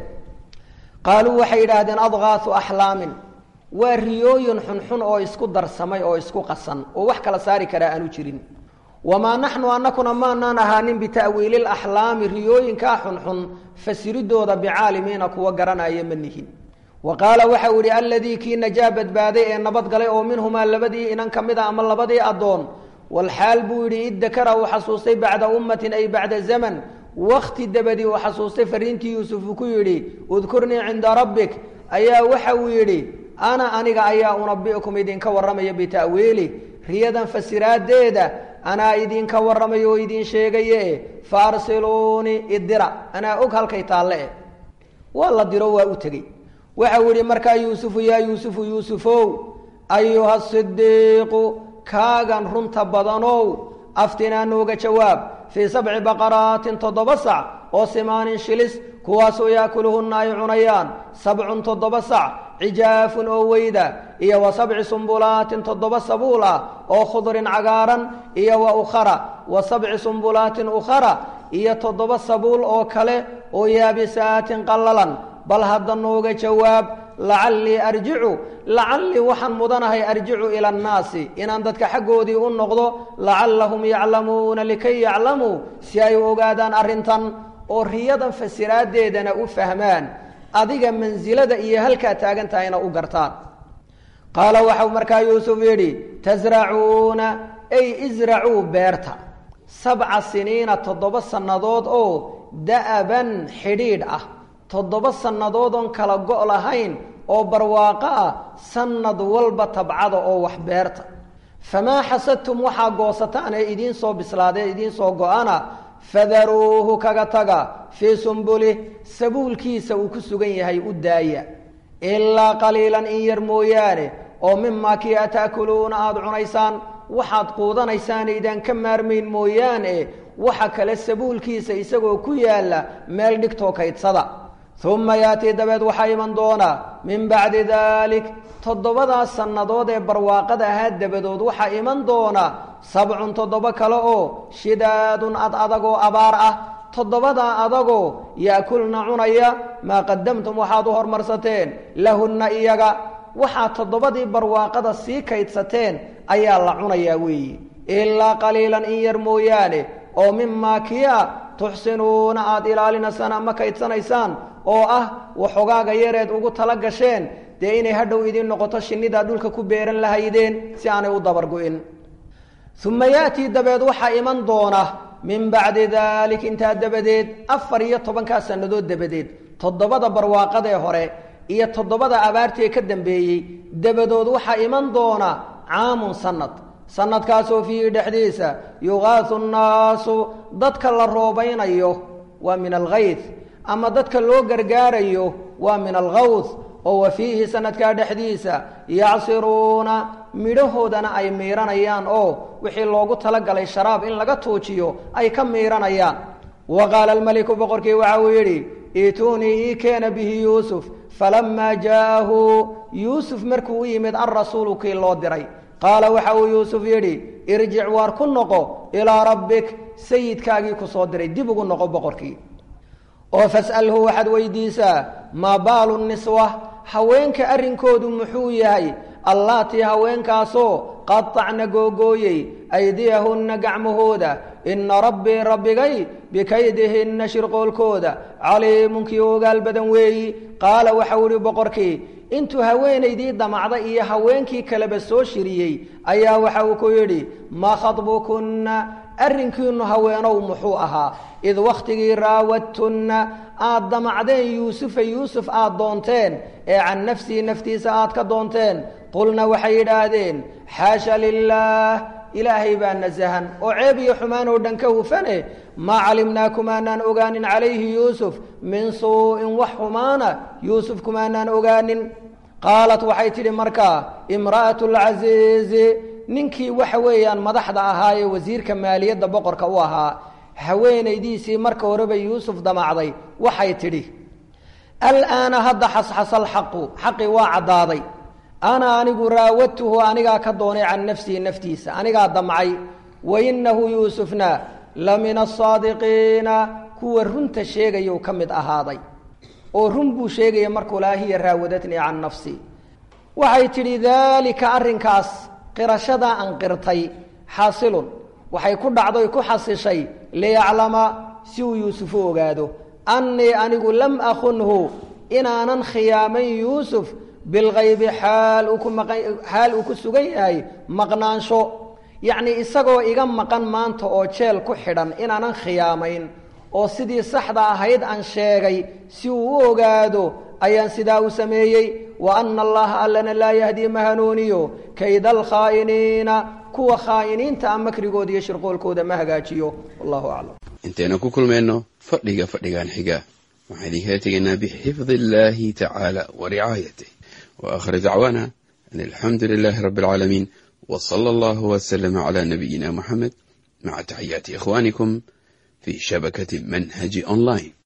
qaaluu waxay yidhaahdeen adgaasu axlaamin waa riyooyin xunxun oo isku darsamay oo isku qasan oo wax kala saari karaa aanu jirin wamaa naxnu anakuna maanaan ahaanin bita'wiili laxlaami riyooyinkaa xunxun fasiridooda bicaalimiina kuwa garanaya ma nihin wa qaala waxau yihi alladii kii najaa badbaaday ee nabadgalay oo minhumaa labadii inan ka mid a ama labadii addoon walxaal buu yidhi id dakara uu xasuustay bacda ummatin ay bacda zaman wakti dabadii uu xasuustay fariintii yuusuf uu ku yidhi udkurnii cinda rabbik ayaa waxa uu yidhi ana aniga ayaa unabi'kum idinka warramaya bita'wiili riyadan fasiraadeeda anaa idinka warramaya oo idin sheegaye fa arsiluunii idira anaa og halkay taalle eh waa la diro waa u tegey waxau yihi markaa yuusufu yaa yuusufu yuusufow ayuha sidiiqu kaagan runta badanow aftinaa nooga jawaab fii sabci baqaraatin toddoba sac oo simaanin shilis kuwaasoo yaakuluhunna ay cunayaan sabcun toddoba sac cijaafun oo weyda iyo wa sabci sumbulaatin toddoba sabuul ah oo khudrin cagaaran iyo wa ukhara wa sabci sumbulaatin ukhara iyo toddoba sabuul oo kale oo yaabisaatin qallalan bal hadda nooga jawaab lacallii arjicu lacallii waxaan mudanahay arjicu ila annaasi inaan dadka xaggoodii u noqdo lacallahum yaclamuuna likay yaclamuu si ay u ogaadaan arrintan oo riyadan fasiraadeedana u fahmaan adiga mansilada iyo halkaa taagan tahayna u gartaan qaala waxau markaa yuusuf yidhi tasracuuna ay isracuu beerta sabca siniina toddoba sannadood oo da'aban xidhiidh ah toddoba sannadood oon kala go' lahayn oo barwaaqo ah sannad walba tabcada oo wax beerta famaa xasadtum waxaa goosataan ee idiin soo bislaadee idiin soo go-ana fadaruuhu kaga taga fii sumbulih sabuulkiisa uu ku sugan yahay u daaya ilaa qaliilan in yar mooyaane oo mimaa kii a ta'kuluuna aada cunaysaan waxaad quudanaysaan aydaan ka maarmayn mooyaane waxa kale sabuulkiisa isagoo ku yaalla meel dhigtoo kaydsada uma yaatii dabeed waxaa iman doona min bacdi daalik toddobadaas sannadood ee barwaaqada ahaa dabadood waxaa iman doona sabcun toddoba kale oo shidaadun ad adagoo abaar ah toddobadaa adagoo ya'kulna cunaya maa qadamtum waxaad u hormarsateen lahunna iyaga waxaad toddobadii barwaaqada sii kaydsateen ayaa la cunayaa weeye ilaa qaliilan in yar mooyaane oo mimaa kia tuxsinuuna aada ilaalinaysaan ama kaydsanaysaan oo ah waxogaaga yareed ugu tala gasheen dee inay hadhow idiin noqoto shinnidaa dhulka ku beeran lahaydeen si aanay u dabargu-in uma yaatii dabeed waxaa iman doona min bacdi daalik intaa dabadeed afar iyo tobankaa sannadood dabadeed toddobada barwaaqadee hore iyo toddobada abaartii ka dambeeyey dabadood waxaa iman doona caamun sanad sanadkaasoo fiihi dhexdiisa yuqaasu nnaasu dadka la roobaynayo waa min algayth ama dadka loo gargaarayo waa min algawth oo wa fiihi sanadkaa dhexdiisa yacsiruuna midhahoodana ay miiranayaan oo wixii loogu talagalay sharaab in laga tuujiyo ay ka miiranayaan wa qaala almeliku boqorkii waxa uu yidhi iituunii ii keena bihi yuusuf falamaa jaa'ahu yuusuf markuu u yimid alrasuulu kii loo diray qaala waxa uu yuusuf yidhi irjic waar ku noqo ilaa rabbik sayidkaagii ku soo diray dib ugu noqo boqorkii oo fas'alhu waxaad weydiisaa maa baalu niswa haweenka arrinkoodu muxuu yahay allaatii haweenkaasoo qatacna googooyey aydiyahunna gacmahooda inna rabbii rabbigay bikaydihinna shirqoolkooda caliimunkii ogaal badan weeyi qaala waxau ihi boqorkii intuu haweenaydii damacda iyo haweenkii kaleba soo shiriyey ayaa waxa uu ku yidhi maa khadbukunna arrinkiinu haweenow muxuu ahaa id wakhtigii raawadtunna aad damacdeen yuusufa yuusuf aad doonteen ee can nafsihi naftiisa aad ka doonteen qulna waxay yidhaahdeen xaasha lilaah ilaahay baa nasahan oo ceeb iyo xumaan oo dhan ka hufane maa calimnaa kumaanaan ogaanin calayhi yuusuf min suu'in wax xumaana yuusuf kumaanaan ogaanin qaalat waxay tidhi markaa imra'atu lcasiizi ninkii waxa weeyaan madaxda ahaa ee wasiirka maaliyadda boqorka u ahaa haweenaydiisii marka horeba yuusuf damacday waxay tidhi alaana hadda xasxasa alxaqu xaqii waa caddaaday ana anigu raawadtuhu anigaa ka doonay can nafsihi naftiisa anigaa damcay wa innahu yuusufna la min asaadiqiina kuwa runta sheegayou ka mid ahaaday oo run buu sheegaya markuu lahaa hiya raawadatnii can nafsi waxay tidhi daalika arrinkaas qirashadaa aan qirtay xaasilun waxay ku dhacdoy ku xasishay liyaclama si uu yuusuf u ogaado annii anigu lam akunhu inaanan khiyaamayn yuusuf bilkaybi xaal uu ku maqan xaal uu ku sugan yahay maqnaansho yacnii isagoo iga maqan maanta oo jeel ku xidhan inaanan khiyaamayn oo sidii saxda ahayd aan sheegay si uu u ogaado ayaan sidaa u sameeyey wa ana allaha allana laa yahdii ma hanuuniyo kayda alkhaa'iniina kuwa khaa'iniinta a makrigooda iyo shirqoolkooda ma hagaajiyo wallahu aclam intaynu ku kulmayno fadhiga fadhigan xiga waxaan idinkala tegaynaa bixifdi illaahi tacaala wa ricaayatih wa aakhir dacwaana an alxamdu lilaahi rabbi alcaalamiin wa sala allahu wasalama calaa nabiyina muxamed maca taxiyaati ikhwaanikum fi shabakati manhaji online